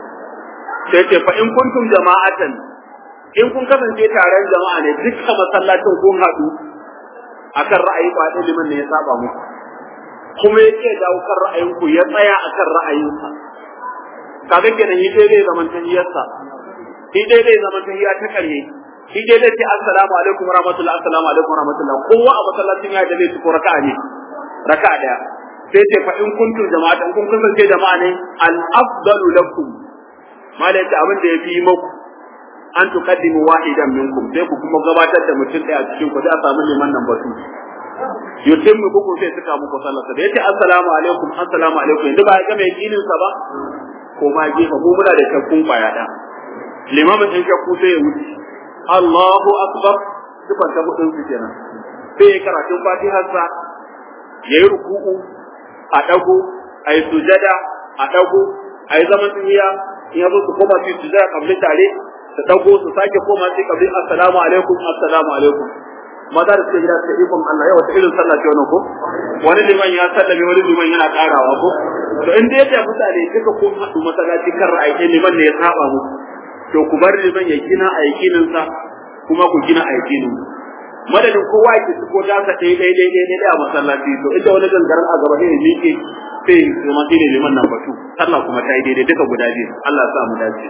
sai ce fa in kuntum jama'atan in kun kasance taron jama'a ne dukkan masallacin kun haɗu akan ra'ayi ba liman ne ya saba muku kuma ya ce dawo kan ra'ayinku ya tsaya a kan ra'ayinsa kaga kenan yi daidai zaman tahiyarsa shi daidai zaman tahiya ta karye shi daidai ce assalamu alaikum warahmatullahi assalamu alaikum warahmatullahi kowa a masallacin ya da zai ko raka'a ne raka'a daya sai ce fa in kuntum jama'a in kun kasance jama'a ne al afdalu lakum malai ta abin da yafi muku an tuqaddimu wahidan minkum sai ku kuma gabatar da mutum daya a cikin ku sai a samu liman nan batu yutim mu buku sai suka muku sallarsa da yace assalamu alaikum assalamu alaikum yanzu ba ya ga mai yakinin sa ba ko ma gefa mu muna da shakkun kwaya da limamin din shakku sai ya wuce Allahu akbar dukkan ta hudun su kenan sai ya karatun fatihar sa yayi ruku'u a dago ayi sujada a dago ayi zaman tahiya in yazo su koma su sujada kabli tare su dago su sake koma su kabli assalamu alaikum assalamu alaikum maza da suke gida suka ikon Allah yau wata irin sallah ce wannan ko wani liman ya sallame wani liman yana karawa ko to in dai da mutane duka kun haɗu masallaci kan ra'ayi liman ne ya saba mu to ku bar liman ya gina a yakinin sa kuma ku gina a yakinin madadin kowa yake su ko ta ɗaya ɗaya ɗaya ɗaya ɗaya a masallaci to inda wani gangaren a gaba ne miƙe sai kuma sai ne liman nan batu sallah kuma ta yi daidai duka guda biyu Allah ya sa mu dace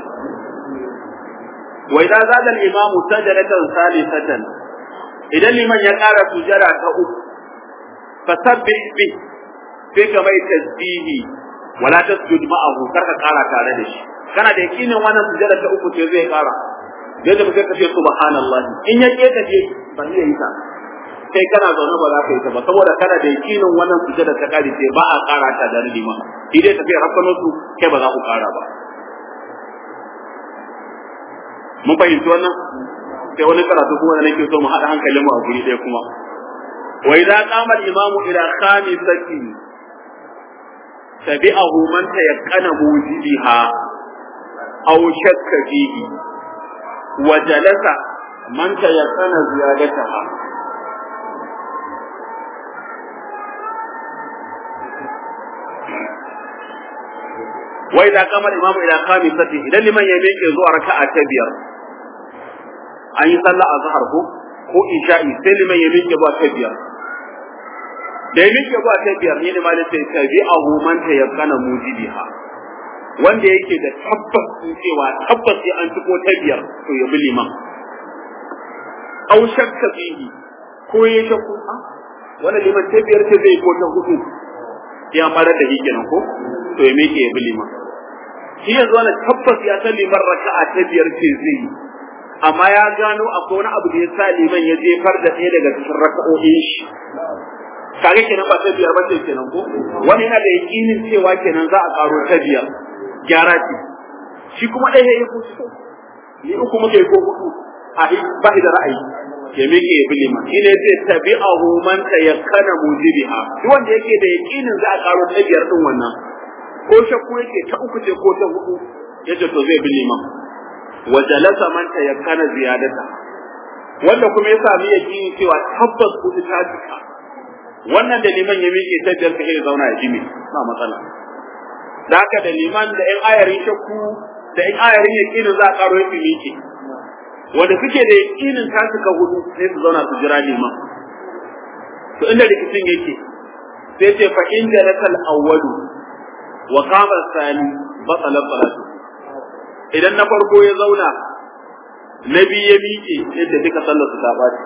wa idza zada al-imamu sajadatan salisatan idan liman ya ƙara sujada ta uku fasabbih bi sai ka mai tasbihi wala tasjud ma'ahu kar ka ƙara tare da shi kana da yakinin wannan sujada ta uku ce zai ƙara yadda mutum ka ce subhanallahi in ya ke tafi ba zai yi ta kai kana zaune ba za ka yi ta ba saboda kana da yakinin wannan sujada ta ƙari ce ba a ƙara ta da liman shi dai tafiya rakkano su kai ba za ku ƙara ba mun fahimci wannan sai wani karatu kuma da nake so mu haɗa hankalin mu a guri ɗaya kuma wa idza qama al-imamu ila khamisati tabi'ahu man tayaqqana wujudiha aw shakka fihi wa jalasa man tayaqqana ziyadataha wa idza qama al-imamu ila khamisati idan liman ya miƙe zuwa raka'a ta biyar an yi sallah a zahar ko ko isha'i sai liman ya miƙe ba ta biyar da ya miƙe ba ta biyar ne ma da sai tabi ahu man ta yakana mujibiha wanda yake da tabbas cewa tabbas sai an tuko ta biyar to ya bi liman aw shakka fihi ko ya shakku a wannan liman ta biyar ce zai ko ta hudu ya fara da shi kenan ko to ya miƙe ya bi liman shi yanzu wannan tabbas ya san liman raka'a ta biyar ce zai yi amma ya gano akwai wani abu da ya sa liman ya jefar da ɗaya daga cikin raka'o'in shi kage kenan ba ta biyar ba ce kenan ko wani yana da yakinin cewa kenan za a karo ta biyar gyara ce shi kuma ɗaya ya ko so ni uku muke ko hudu a ba da ra'ayi ya miƙe ya bi liman shi ne zai tabi'ahu man tayakkana mujibiha duk wanda yake da yakinin za a karo ta biyar din wannan ko shakku yake ta uku ce ko ta hudu yace to zai bi liman wa jalasa man tayakkana ziyadata wanda kuma ya sami yakini cewa tabbas kuɗi ta cika wannan da liman ya miƙe ta biyar kai zauna ya jimi ba matsala da haka da liman da ƴan ayarin shakku da ƴan ayarin yakinin za a karo yake miƙe wanda suke da yakinin ta cika hudu sai su zauna su jira liman to inda rikicin yake sai ce fa in jalasa awwalu wa qama sani batala salatu idan na farko ya zauna na biyu ya miƙe yadda duka sallar su ta ɓaci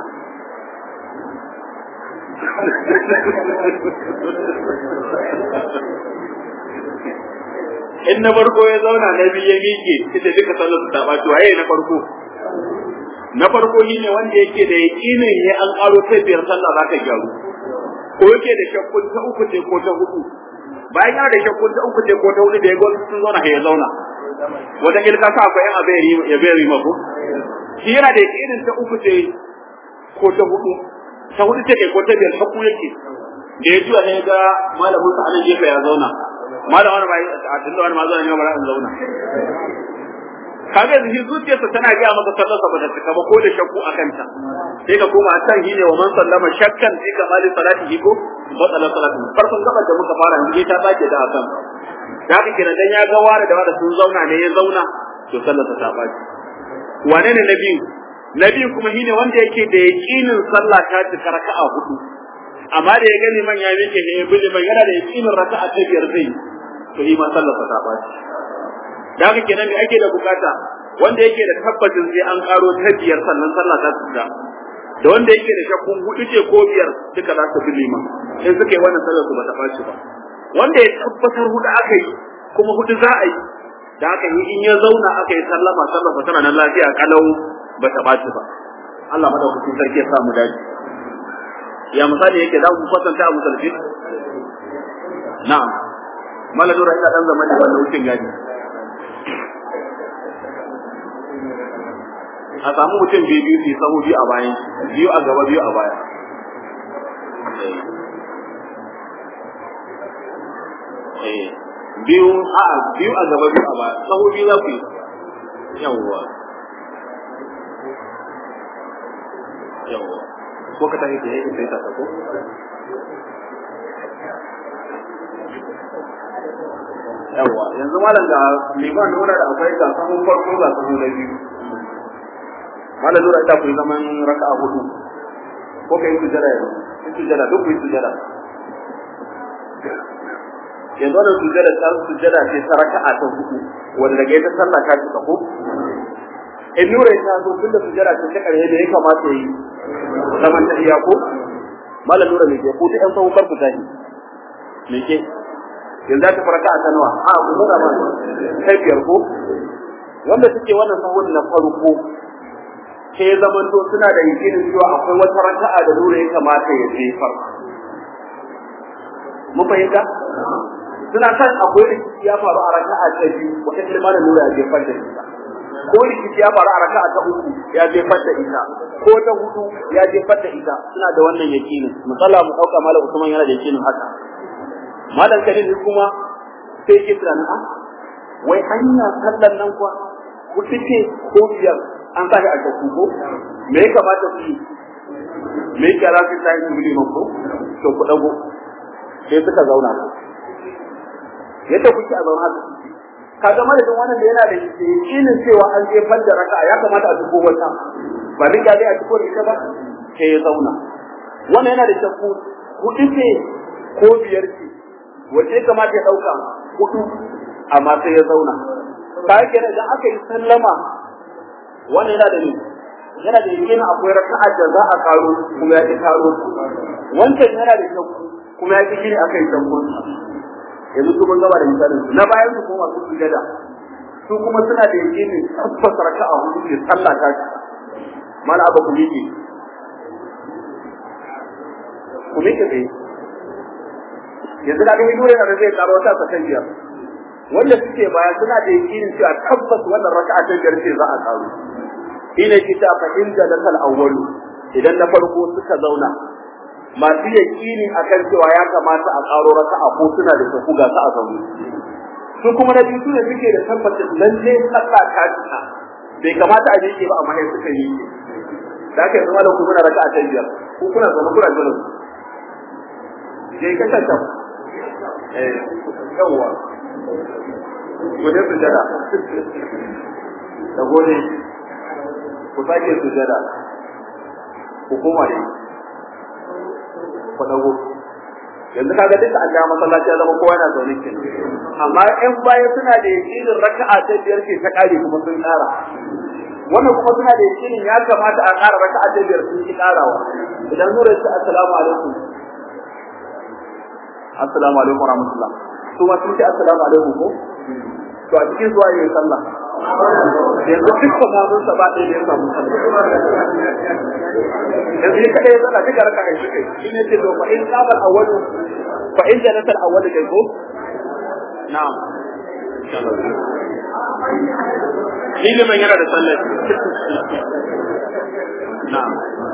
in na farko ya zauna na biyu ya miƙe ita duka sallar su ta ɓaci waye na farko na farko shine wanda yake da yaƙinin ya an ƙaro ta biyar sallah za ta gyaru ko yake da shakkun ta uku ce ko ta hudu bayan yana da shakkun ta uku ce ko ta hudu da ya gwamnati sun zauna ya zauna wata ilka sa akwai yan abin ya bai rima ko shi yana da yaƙinin ta uku ce ko ta hudu ta hudu ce ko ta biyar shakku yake da ya juya ne ga malamin sa anan gefe ya zauna malam wani bai a tunda wani ma zauna ne ba in zauna kaga yanzu shi zuciyarsa tana gaya maka sallarsa ba ta cika ba ko da shakku a kanta sai ka koma a can shi ne wa man sallama shakkan fi kamali salatihi ko batsala salatu farkon gabar da muka fara yanzu ta sake da akan da haka kenan dan ya ga ware da ware sun zauna ne ya zauna to sallarsa ta baci wane ne na biyu na biyu kuma shine wanda yake da yaqinin sallah ta cika raka'a hudu amma da ya gani man ya miƙe ne bi man yana da yaqinin raka'a ta biyar zai to shi ma sallarsa ta baci da haka kenan me ake da bukata wanda yake da tabbacin sai an karo ta biyar sannan sallah ta tsaya da wanda yake da shakkun hudu ce ko biyar duka za su bi liman in suka yi wannan sallar su ba ta baci ba wanda ya tabbatar hudu aka yi kuma hudu za a yi da haka yi in ya zauna aka yi sallama sallar sa tana nan lafiya kalau ba ta baci ba Allah madaukakin sarki ya sa mu dace ya misali yake za mu kwatanta a musalfi na'am maladura ina dan zamani wannan wucin gadi a samu mutum biyu biyu su sahu biyu a bayan biyu a gaba biyu a baya biyu a biyu a gaba biyu a baya sahu biyu za ku yi yawwa yawwa ko ka tafi da yake sai ta ko yawwa yanzu malam ga liman nuna da akwai ga sahun farko ga sahun na biyu malam nura ita ku yi zaman raka'a hudu ko kai sujada yanzu in sujada duk ku yi sujada yanzu wannan sujada ta sujada ce ta raka'a ta hudu wanda daga ita sallah ta cika ko in nura ta zo tunda sujada ce ta karshe da ya kamata yi zaman ta iya ko malam nura ne ke ko ta yan sahun farko ta ne me ke yanzu ta farka a ta nawa a ku nuna ma kai biyar ko wanda suke wannan sahun na farko sai ya zama to suna da yakinin cewa akwai wata raka'a da nura ya kamata ya jefar mun fahimta suna kan akwai rikici ya faru a raka'a ta biyu wata kalma da nura ya jefar da ita ko rikici ya faru a raka'a ta uku ya jefar da ita ko ta hudu ya jefar da ita suna da wannan yakinin misala mu dauka malam Usman yana da yakinin haka malam Kadir kuma sai ke tunanin a wai hanya sallan nan kuwa ku ce ko biyar an sa shi a shakku ko me ya kamata ku yi me ya kira su ta yi su liman ko to ku dago sai suka zauna yadda kuke a zauna haka kaga madadin wannan da yana da yakinin cewa an jefar da raka'a ya kamata a dubo wata ba duk ya a dubo da ita ba sai ya zauna wannan yana da shakku hudu ce ko biyar ce wace ya kamata ya dauka hudu amma sai ya zauna ka yake da idan aka yi sallama wannan yana da ni yana da yakinin akwai raka'a da za a karo kuma ya ki karo wancan yana da shakku kuma ya ki gini akai shakkun yanzu su mun gaba da misalin su na bayan su kuma su sujada su kuma suna da yakinin tabbas raka'a hudu ce sallah ta ci mala abu ku miƙe ku miƙe tsaye yanzu da gani dole da zai karo ta sakan biyar wanda suke baya suna da yakinin cewa tabbas wannan raka'a ta biyar ce za a karo ina kita fa inda lakal awwalu idan na farko suka zauna masu yakini akan cewa ya kamata a karo raka'a ko suna da tafu ga sa a zaune su kuma na biyu ne suke da tabbacin lalle sallah ta cika bai kamata a miƙe ba amma sai suka yi da aka zama da ku kuna raka'a ta biyar ko kuna zama kuna jira je ka tanta eh yawa gode sujada da gode ku sake sujada ku koma ne ku dago yanzu kaga duka an ga masallaci ya zama kowa yana zaune kin amma in baya suna da yakinin raka'a ta biyar ce ta kare kuma sun kara wannan kuma suna da yakinin ya kamata a kara raka'a ta biyar sun ki karawa idan nura ce assalamu alaikum assalamu alaikum warahmatullah su ma sun ce assalamu alaikum ko to a cikin zuwa yin sallah yanzu duk mamun sa ba ɗaya da ya samu sallah yanzu ya kada ya sallah duka raka kai suke shi ne ce to fa in qabal awwalu fa in janatal awwalu kai ko na'am ilimin yana da sallah na'am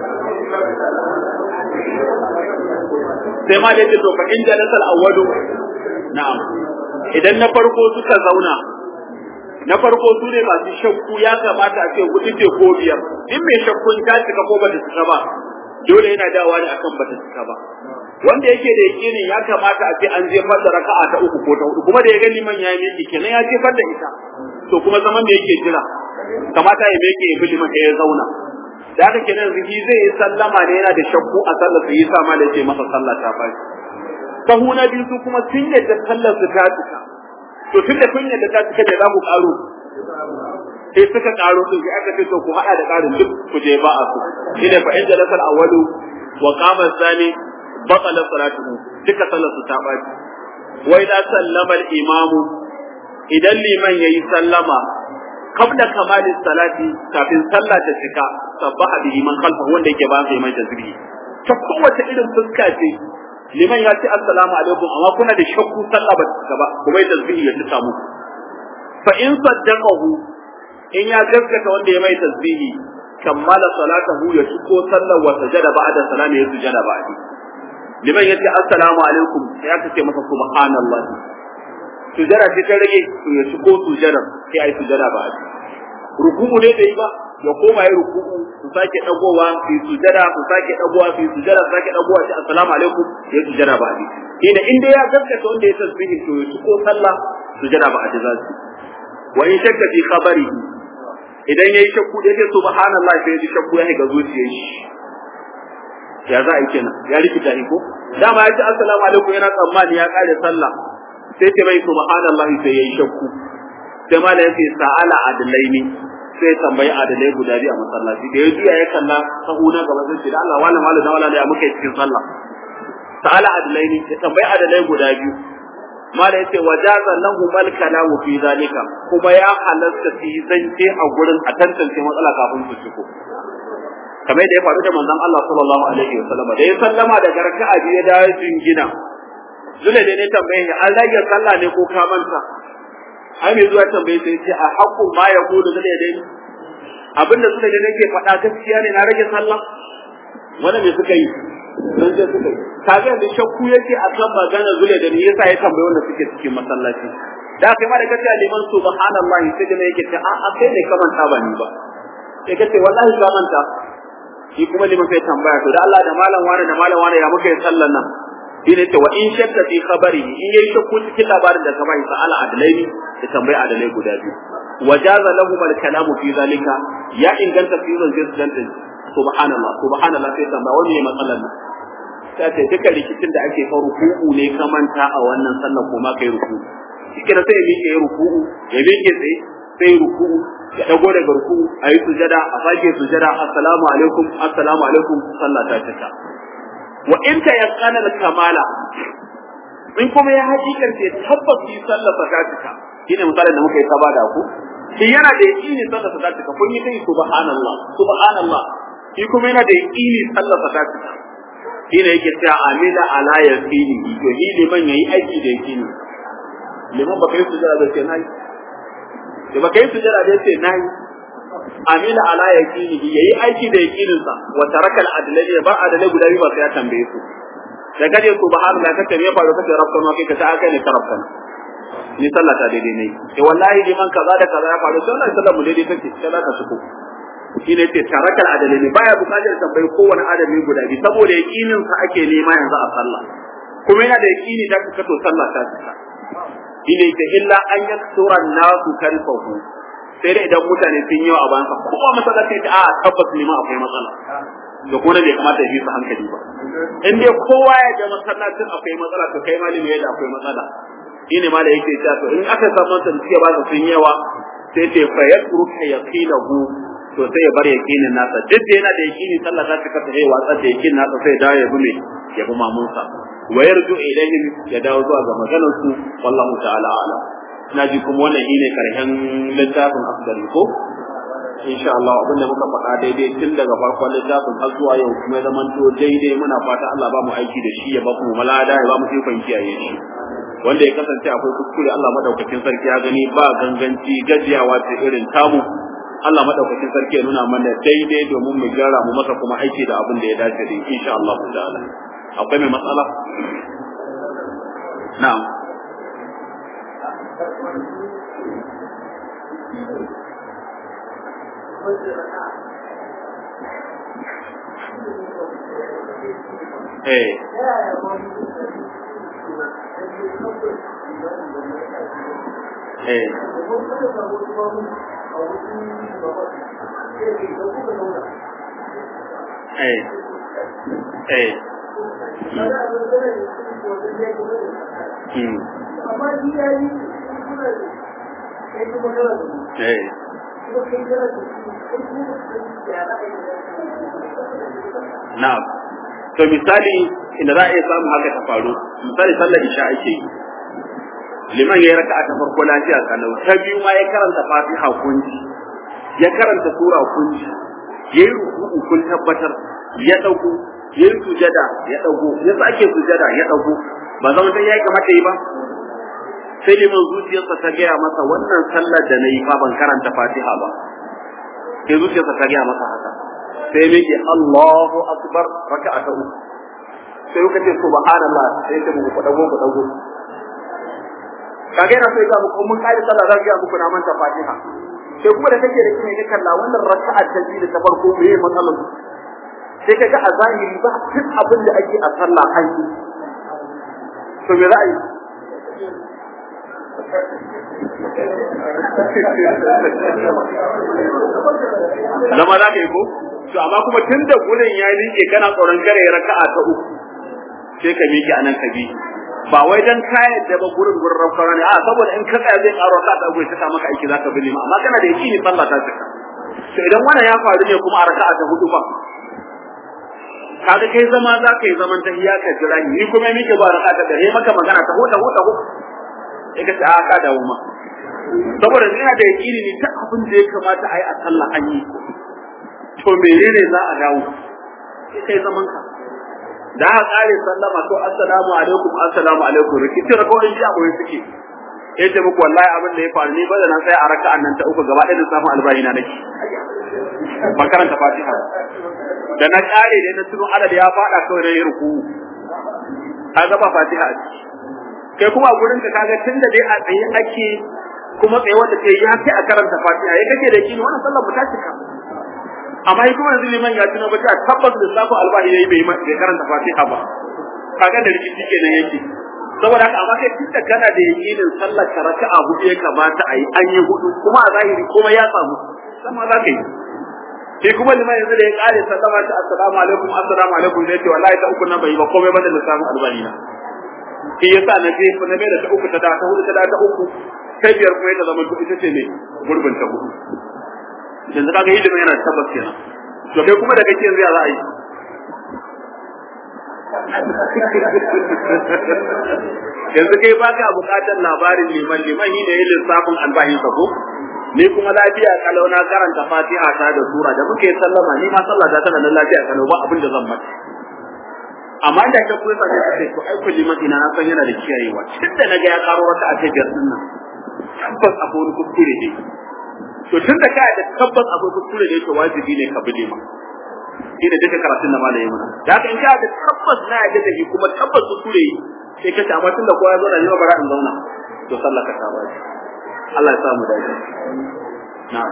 sai ma da yake to fa in janatal awwalu na'am idan na farko suka zauna na farko su ne masu shakku ya kamata a ce hudu ce ko biyar in mai shakkun ta cika ko ba ta cika ba dole yana dawa ne akan ba ta cika ba wanda yake da yakini ya kamata a ce an jefar da raka'a ta uku ko ta hudu kuma da ya ga liman ya yi kenan ya jefar da ita to kuma zaman da yake jira kamata ya meke ya bi liman ya zauna da haka kenan ziki zai yi sallama ne yana da shakku a sallar su yi sama da ce masa sallah ta bashi sahu na biyu su kuma sun yadda sallar su ta cika to tun da kun yadda ta cika da za ku karo sai suka karo su sai aka ce to ku hada da karin duk ku je ba a su shine fa inda lasal awwalu wa qama thani batala salatuhu duka sallar su ta baci wa idza sallama al imamu idan liman yayi sallama qabla kamali salati kafin sallah ta cika sabbaha bihi man khalfahu wanda yake ba sai mai tasbihi ta kowace irin fuska ce liman ya ce assalamu alaikum amma kuna da shakku sallah ba ta ba kuma ya tasbihi ya tuka muku fa in saddaqahu in ya gaskata wanda ya mai tasbihi kammala salatahu ya tuko sallar wa sajada ba'da salami ya sujada ba'di liman ya ce assalamu alaikum sai aka ce masa subhanallahi sujada ce ta rage to ya tuko sujada sai ai sujada ba'di ruku'u ne da yi ba ya koma ya ruku'u su sake dagowa su sujada su sake dagowa su sujada su sake dagowa shi assalamu alaikum ya sujada ba ni ina in dai ya gaskata wanda ya tasbihi to ya ko sallah sujada ba a za su wa in shakka fi khabari idan yayi shakku da yake subhanallah sai ya ji shakku ya ga zuciyar shi ya za a yi kenan ya rikita ni ko dama ya ce assalamu alaikum yana tsammani ya kare sallah sai ce mai subhanallah sai yayi shakku sai ma da yake sa'ala adlaini sai tambayi adalai guda biyu a masallaci da ya juya ya kalla sahu na gaba sai ce da Allah wala mala da wala da muka yi cikin sallah ta'ala adalai ne ya tambayi adalai guda biyu mala yace wajaza lahu mal kalamu fi zalika kuma ya halatta fi zance a gurin a tantance matsala kafin su ciko kamar da ya faru da manzon Allah sallallahu alaihi wasallam da ya sallama da garka'a biyu da jingina zule da ne tambaye an rage sallah ne ko ka manta ai mai zuwa tambaye sai ce a haƙu ma ya gudu da dai abinda suka da nake faɗa gaskiya ne na rage sallah wanda me suka yi sun je suka yi kaga da shakku yake a kan magana zule da ni yasa ya tambaye wanda suke cikin masallaci da kai ma da kace liman subhanallahi sai da yake ta a kai ne ka manta ba ni ba sai kace wallahi ka manta shi kuma liman sai tambaya to da Allah da malam wani da malam wani ya muka yi sallan nan shine ce wa in shakka fi khabari in yayi shakku cikin labarin da ka bai sa'ala adalaini da tambayi adalai guda biyu wajaza lahum al-kalamu fi zalika ya inganta fi zan jinsu dan subhanallah subhanallah sai tambaya wani ne matsalar nan sai ce duka rikicin da ake faru kuku ne ka manta a wannan sallar ko ma kai ruku shike da sai ya miƙe ya ruku'u ya miƙe tsaye sai ruku'u ya dago daga ruku'u a yi sujada a sake sujada assalamu alaikum assalamu alaikum sallah ta cika wa in ta yaqana kamala in kuma ya hakikance tabbas yi sallah ta cika shine misalin da muka yi ta bada ku shi yana da yaqini sallah ta cika kun yi kai subhanallah subhanallah shi kuma yana da yaqini sallah ta cika shine yake cewa amila ala yaqini to ni liman yayi aiki da yaqini liman baka yi sujada da ce nayi da baka yi sujada da ce nayi amila ala yaqini yayi aiki da yaqinin sa wa taraka al adlai ba adalai guda biyu ba sai ya tambaye su da kaje subhanallah kace me faru kace rabbana kai kace aka ne rabbana ni sallah ta daidai ne eh wallahi liman kaza da kaza ya faru sallah sallah mu daidai take sallah ta suku shine ce taraka al adalai ne baya bukatar tambayi kowane adami guda biyu saboda yaqinin sa ake nema yanzu a sallah kuma yana da yaqini da ka to sallah ta cika shine ta illa an yaksura nasu kalfahu sai da idan mutane sun yi a bayansa kowa masallaci ta a tabbas ne ma akwai matsala da kuma bai kamata ya bi su hankali ba in dai kowa ya ga masallacin akwai matsala to kai malami yadda akwai matsala shine ma da yake cewa to in aka samu wanda suke ba su sun yawa sai ce fa yasruka yaqilahu to sai ya bar yaqinin nasa duk da yana da yaqini sallah za ta kasa yayi watsar da yaqinin nasa sai dawo ya bi me ya bi mamunsa wa yarju ilaihim ya dawo zuwa ga maganar su wallahu ta'ala a'lam ina ji kuma wannan shine karshen littafin afdal ko insha Allah abin da muka faɗa daidai tun daga farkon littafin har zuwa yau kuma zaman to daidai muna fata Allah ba mu aiki da shi ya ba mu malada ya ba mu ikon kiyaye shi wanda ya kasance akwai kuskure Allah madaukakin sarki ya gani ba ganganci gajiyawa ta irin tamu Allah madaukakin sarki ya nuna mana daidai domin mu gyara mu masa kuma aiki da abin da ya dace da insha Allah ta'ala akwai mai matsala na'am eh eh eh eh hmm eh na'am to misali inda za a iya samun haka ta faru misali sallar isha ake yi liman ya yi raka'a ta farko lafiya kalau ta biyu ma ya karanta fatiha kunji ya karanta sura kunji ya yi ruku'u kun tabbatar ya dauko ya yi sujada ya dago ya sake sujada ya dago ba zama sai ya kamata yi ba sai liman zuciyarsa ta gaya masa wannan sallar da na yi fa ban karanta fatiha ba sai zuciyarsa ta gaya masa haka sai miki Allahu akbar raka'a ta uku sai kuka ce subhanallah sai ta muku dago ku dago kage na sai ga muku mun kai sallah zan ga muku na manta fatiha sai kuma da kake da kine ne kalla wannan raka'a ta biyu da ta farko me ye matsalar sai kaga a zahiri ba duk abin da ake a sallah an yi to me za a yi zama za ka yi ko to amma kuma tun da gurin ya liƙe kana tsoron kare raka'a ta uku sai ka miƙe anan ka bi ba wai dan kayan da ba gurin gurin rafara ne a saboda in ka tsaya zai karo ka ta goyi ta maka aiki zaka bi lima amma kana da yaki ne sallah ta cika to idan wannan ya faru ne kuma a raka'a ta hudu ba kaga kai zama za ka yi zaman tahiya ka jira ni kuma miƙe ba raka'a ta da maka magana ta huda huda huda sai ka ta ka dawo ma saboda ina da yakini ne ta abin da ya kamata a yi a sallah an yi to menene za a dawo sai kai zaman ka da aka kare sallama to assalamu alaikum assalamu alaikum rikici rakawai shi akwai suke ya ce muku wallahi abin da ya faru ni ba da na sai a raka'an nan ta uku gaba ɗaya da samun albayi na nake ba karanta fatiha da na kare da na tuno adad ya faɗa kawai na yi ruku ka gaba fatiha a ciki kai kuma gurin ka kaga tunda dai a tsaye ake kuma tsaye wanda ke ya kai a karanta fatiha ya kake da kini wannan sallar mu ta cika amma shi kuma yanzu liman ya tuna ba ta tabbas da safu albahi yayi bai bai karanta fatiha ba kaga da rikici kenan yake saboda haka amma kai tunda kana da yakinin sallar ka raka'a hudu ya kamata a yi an yi hudu kuma a zahiri kuma ya samu sama za ka yi sai kuma liman yanzu da ya kare sallama ta assalamu alaikum assalamu alaikum zai ce wallahi ta uku nan bai yi ba komai ba da lissafin albahi na shi yasa na je na mai da ta uku ta da ta hudu ta da ta uku ta biyar kuma ita zama ita ce ne gurbin ta hudu yanzu kaga ilimin yana tabbas kenan to kai kuma da kake yanzu ya za a yi yanzu kai ba ka bukatar labarin liman liman shi ne yin lissafin albashin sa ko ni kuma lafiya kalau na karanta fatiha ta da sura da muke sallama ni ma sallah ta tana nan lafiya kalau ba abin da zan mata amma da ka kuwa sai ka ce to ai kulli madina na san yana da kiyayewa tunda naga ya karo wata a biyar din nan tabbas akwai wani kuskure ne to tunda ka da tabbas akwai kuskure ne to wajibi ne ka bi ma shi ne duka karatun da malamin mana da haka in ka da tabbas na yadda da shi kuma tabbas kuskure sai ka ce amma tunda kowa ya zauna ne ba bara in zauna to sallah ka ta bashi Allah ya samu dace na'am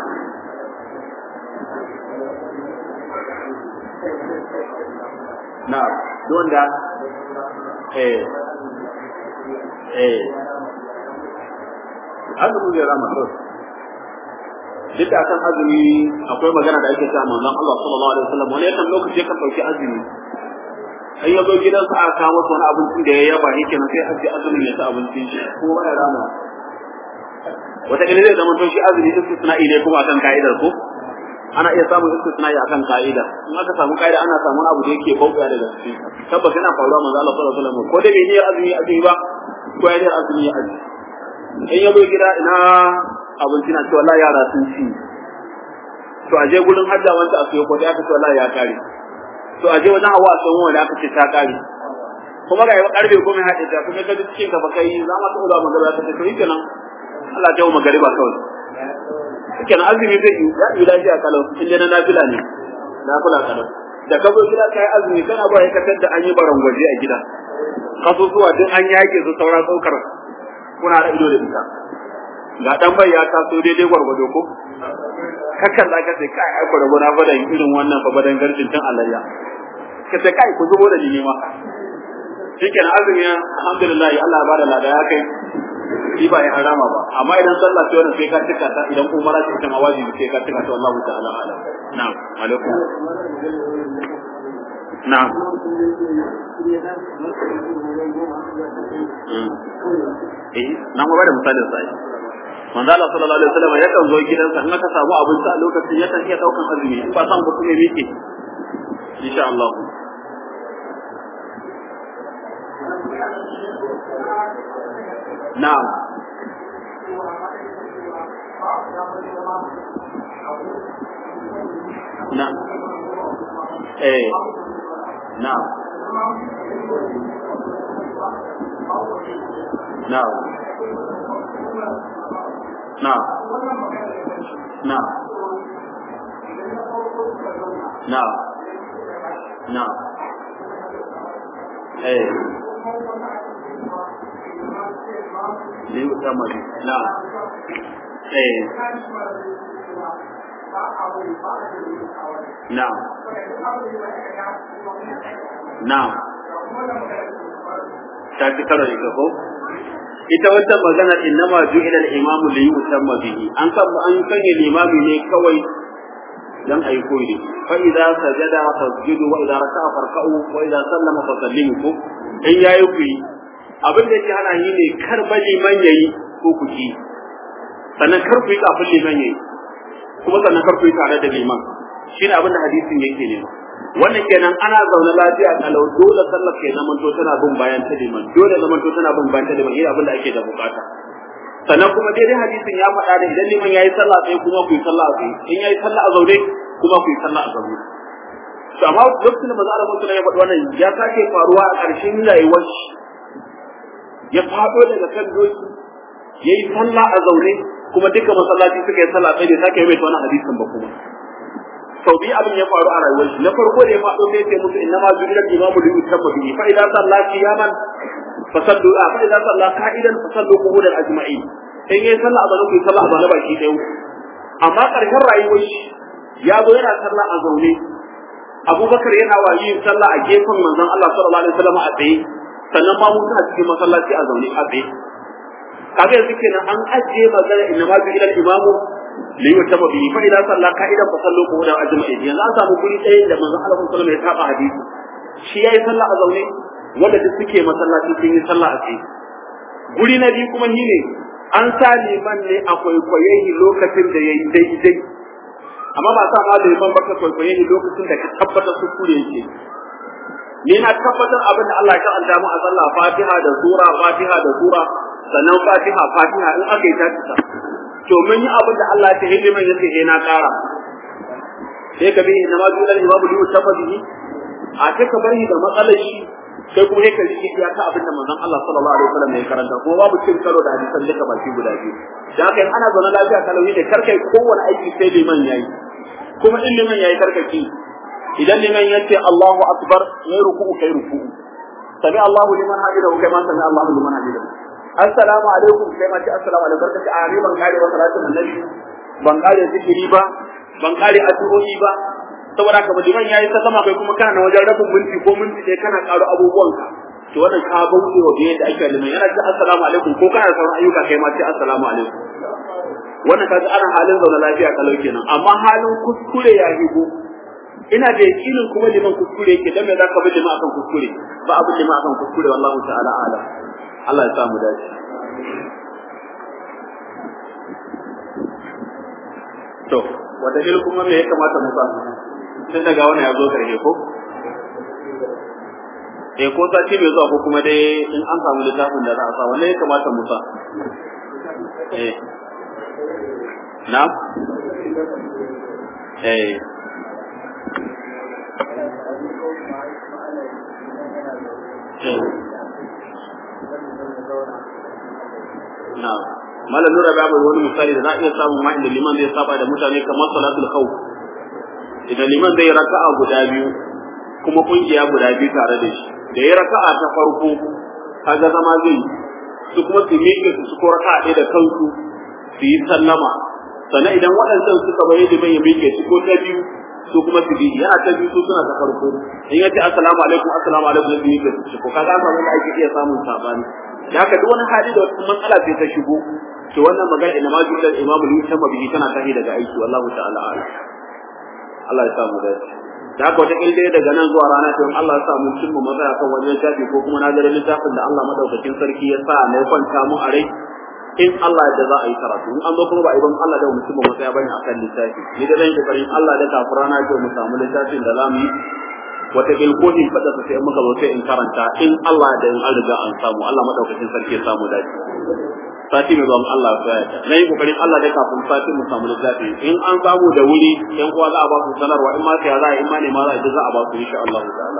na'am don da eh eh azumi ya rama to duk da kan azumi akwai magana da ake cewa manzon Allah sallallahu alaihi wasallam wani yakan lokaci yakan dauki azumi ai ya zo gidansa aka kawo masa wani abincin da ya yaba yake nan sai aje azumin ya ta abincin shi ko ya rama wata kila zai zama to shi azumi istisna'i ne kuma akan ka'idar ko ana iya samun istisna'i akan ka'ida in aka samu ka'ida ana samun abu da yake bauta daga cikin tabbas yana faruwa manzo Allah sallallahu alaihi wasallam ko da bai yi azumi azumi ba ko ya yi azumi ya azumi in ya zo gida ina abinci na cewa wallahi yara sun ci to aje gurin hajja wanda a sayo ko da aka ce wallahi ya kare to aje wajen hawa a sayo wanda aka ce ta kare kuma ga yawa karfe goma ya haɗe ta kuma ka ji cikin gaba kai za ma ta ula magana ta ce to yi kenan Allah ta yi magariba kawai kenan azumi zai yi ya yi lafiya kalau in dai na nafila ne na kula kalau da ka zo gida kai azumi kana ba ya katar da an yi barangwaje a gida kasusuwa duk an yake su saura saukar kuna da ido da ita ga dan bai ya taso daidai gwargwado ko kakan da ka sai kai ai gwargwado na fadan irin wannan fa badan garcin tun alayya ka sai kai ku zubo da ni ma shikenan azumi alhamdulillah Allah ya bada lada ya kai shi ba ya harama ba amma idan sallah ce wannan sai ka tuka ta idan umara ce ita ma wajibi sai ka tuka ta wallahu ta'ala alam na'am alaikum na'am eh na mu bada misalin sai manzo Allah sallallahu alaihi wasallam yakan zo gidansa in aka samu abinci a lokacin yakan iya daukan azumi in ba san ba kuma yake insha Allah na'am na'am eh na'am na'am na'am na'am na'am na'am eh Liu sama di. Nah. Eh. Nah. Nah. Ta fi karo da ko? Ita wata maganar innama ju'ila al-imamu li yusamma bihi. An san an sanya limami ne kawai dan ayi koyi. Fa idza sajada fasjudu wa idza raka'a farka'u wa idza sallama fasallimu ko in yayi kuyi abin da yake hana yi ne kar ba liman yayi ko ku ki sannan kar ku yi kafin liman yayi kuma sannan kar ku yi tare da liman shine abin da hadisin yake ne wannan kenan ana zaune lafiya kalau dole sallar ke zaman to tana bin bayan ta liman dole zaman to tana bin bayan ta liman yi abin da ake da bukata sannan kuma daidai hadisin ya faɗa da idan liman yayi sallah sai kuma ku yi sallah sai in yayi sallah a zaune kuma ku yi sallah a zaune to amma lokacin da manzo Allah sallallahu alaihi wasallam ya faɗi wannan ya sake faruwa a ƙarshen rayuwar shi ya faɗo daga kan doki ya yi sallah a zaune kuma duka masallaci suka yi sallah sai da sake mai wannan hadisin ba kuma sau biyu abin ya faru a rayuwar shi na farko da ya faɗo sai ya ce musu inna ma ju'ila imamu li yutamma bihi fa idza salla qiyaman fa sallu a fa idza salla qa'idan fa sallu qu'udan ajma'in in yayi sallah a zaune ku yi sallah a zaune baki ɗaya amma ƙarshen rayuwar shi ya zo yana sallah a zaune abubakar yana wa yin sallah a gefen manzon Allah sallallahu alaihi wasallam a tsaye sannan ma mun cikin masallaci a zaune a tsaye kaga yanzu kenan an ajiye magana inna ma ila imamu li yutaba bihi fa idan salla qa'idan fa sallu qud ajma'in yanzu an samu guri ɗaya da manzon Allah sallallahu alaihi wasallam ya saba hadisi shi yayi sallah a zaune wanda duk suke masallaci sun yi sallah a tsaye guri na biyu kuma shine an sa liman ne a kwaikwaye shi lokacin da yayi daidai amma ba sa ma liman ba ka kwaikwaye shi lokacin da ka tabbatar su kure yake ni na tabbatar abin da Allah ya kanta mu a sallah Fatiha da sura Fatiha da sura sannan Fatiha Fatiha in aka yi ta to mun yi abin da Allah ya ce liman yake eh na kara sai ka bi na ma dole imamu liyu tabbati a ce ka bari da matsalar shi sai kuma yake rike iya ta abin da manzon Allah sallallahu alaihi wasallam ya karanta kuma babu cin karo da hadisan duka baki guda biyu da kai ana zaune lafiya kalawi da karkai kowane aiki sai liman yayi kuma in liman yayi karkaki idan liman ya ce Allahu akbar yayi ruku'u kai ruku'u sami Allahu liman hamidahu kai ma sami Allahu liman hamidahu assalamu alaikum kai ma ce assalamu alaikum barkati a ban kare wa salatin annabi ban kare zikiri ba ban kare addu'o'i ba saboda haka liman yayi sallama kai kuma kana wajen rabin minti ko minti ɗaya kana karo abubuwanka to wannan ka bauɗe wa biye da ake liman yana ce assalamu alaikum ko kana sauran ayyuka kai ma ce assalamu alaikum wannan kaga ana halin zaune lafiya kalau kenan amma halin kuskure ya higo ina da yakinin kuma liman kuskure yake dan me zaka bi liman akan kuskure ba abu liman akan kuskure wallahu ta'ala ala Allah ya sa mu dace to wata il kuma me ya kamata mu sa tun daga wannan ya zo karshe ko eh ko sati mai zuwa ko kuma dai in an samu littafin da za a sa wannan ya kamata mu sa eh na eh na malam nura ba bai wani misali da za a iya samun ma inda liman zai saba da mutane kamar salatul khawf idan liman zai raka'a guda biyu kuma kungiya guda biyu tare da shi da ya raka'a ta farko kaga zama zai su kuma su miƙe su su ko raka'a ɗaya da kansu su yi sallama sannan idan waɗancan suka bayi liman ya miƙe su ko ta biyu su kuma su bi yana ta biyu su suna ta farko in ya ce assalamu alaikum assalamu alaikum zai miƙe su ko kaga ba wanda ake iya samun sabani da haka duk wani hali da wata matsala sai ta shigo to wannan magana ina ma jumlar imamu li sama bihi tana tahi daga aiki wallahu ta'ala a'lam Allah ya sa mu dace da haka wata kilde daga nan zuwa rana ta Allah ya sa mu cimma matsaya kan wani littafi ko kuma na ga littafin da Allah madaukakin sarki ya sa na kwanta mu a rai in Allah da za a yi karatu in an zo kuma ba a yi ban Allah da mu cimma matsaya bane akan littafi ni da zan yi kokarin Allah da kafirana ce mu samu littafin da za mu yi wata ilkohin fada su sai muka zo sai in karanta in Allah da in an riga an samu Allah madaukakin sarki ya samu dace sati mai zuwa Allah ya tsaya na yi kokarin Allah da kafin sati mu samu littafi in an samu da wuri yan uwa za a ba su sanarwa in ma sai za a in ma ne ma za a za a ba su insha Allah ta'ala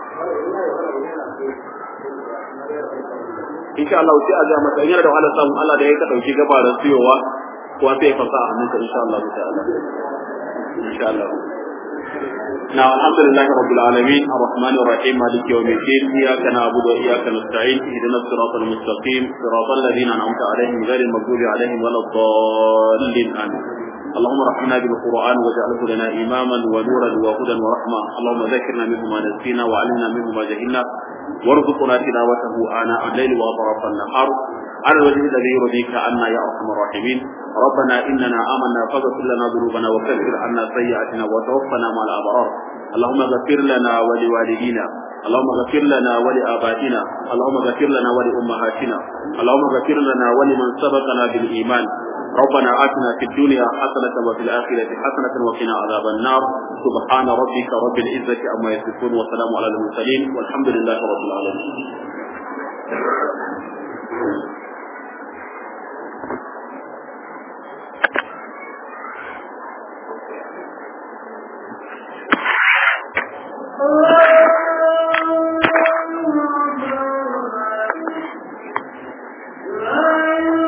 insha Allah sai a ga masa yana da wahala samu Allah da ya ka dauki gabaran siyowa kuwa sai ya fasa a hannunka insha Allah ta'ala insha Allah نعم الحمد لله رب العالمين الرحمن الرحيم مالك يوم الدين إياك نعبد وإياك نستعين اهدنا الصراط المستقيم صراط الذين أنعمت عليهم غير المغضوب عليهم ولا الضالين آمين اللهم رحمنا بالقرآن واجعله لنا إماما ونورا وهدى ورحمة اللهم ذكرنا منه ما نسينا وعلمنا منه ما جهلنا وارزقنا تلاوته آناء الليل وأطراف النهار على الوجه الذي يرضيك عنا يا ارحم الراحمين ربنا اننا امنا فاغفر لنا ذنوبنا وكفر عنا سيئاتنا وتوفنا مع الابرار اللهم اغفر لنا ولوالدينا اللهم اغفر لنا ولابائنا اللهم اغفر لنا ولامهاتنا اللهم اغفر لنا ولمن سبقنا بالايمان ربنا آتنا في الدنيا حسنة وفي الآخرة حسنة وقنا عذاب النار سبحان ربك رب العزة عما يصفون وسلام على المرسلين والحمد لله رب العالمين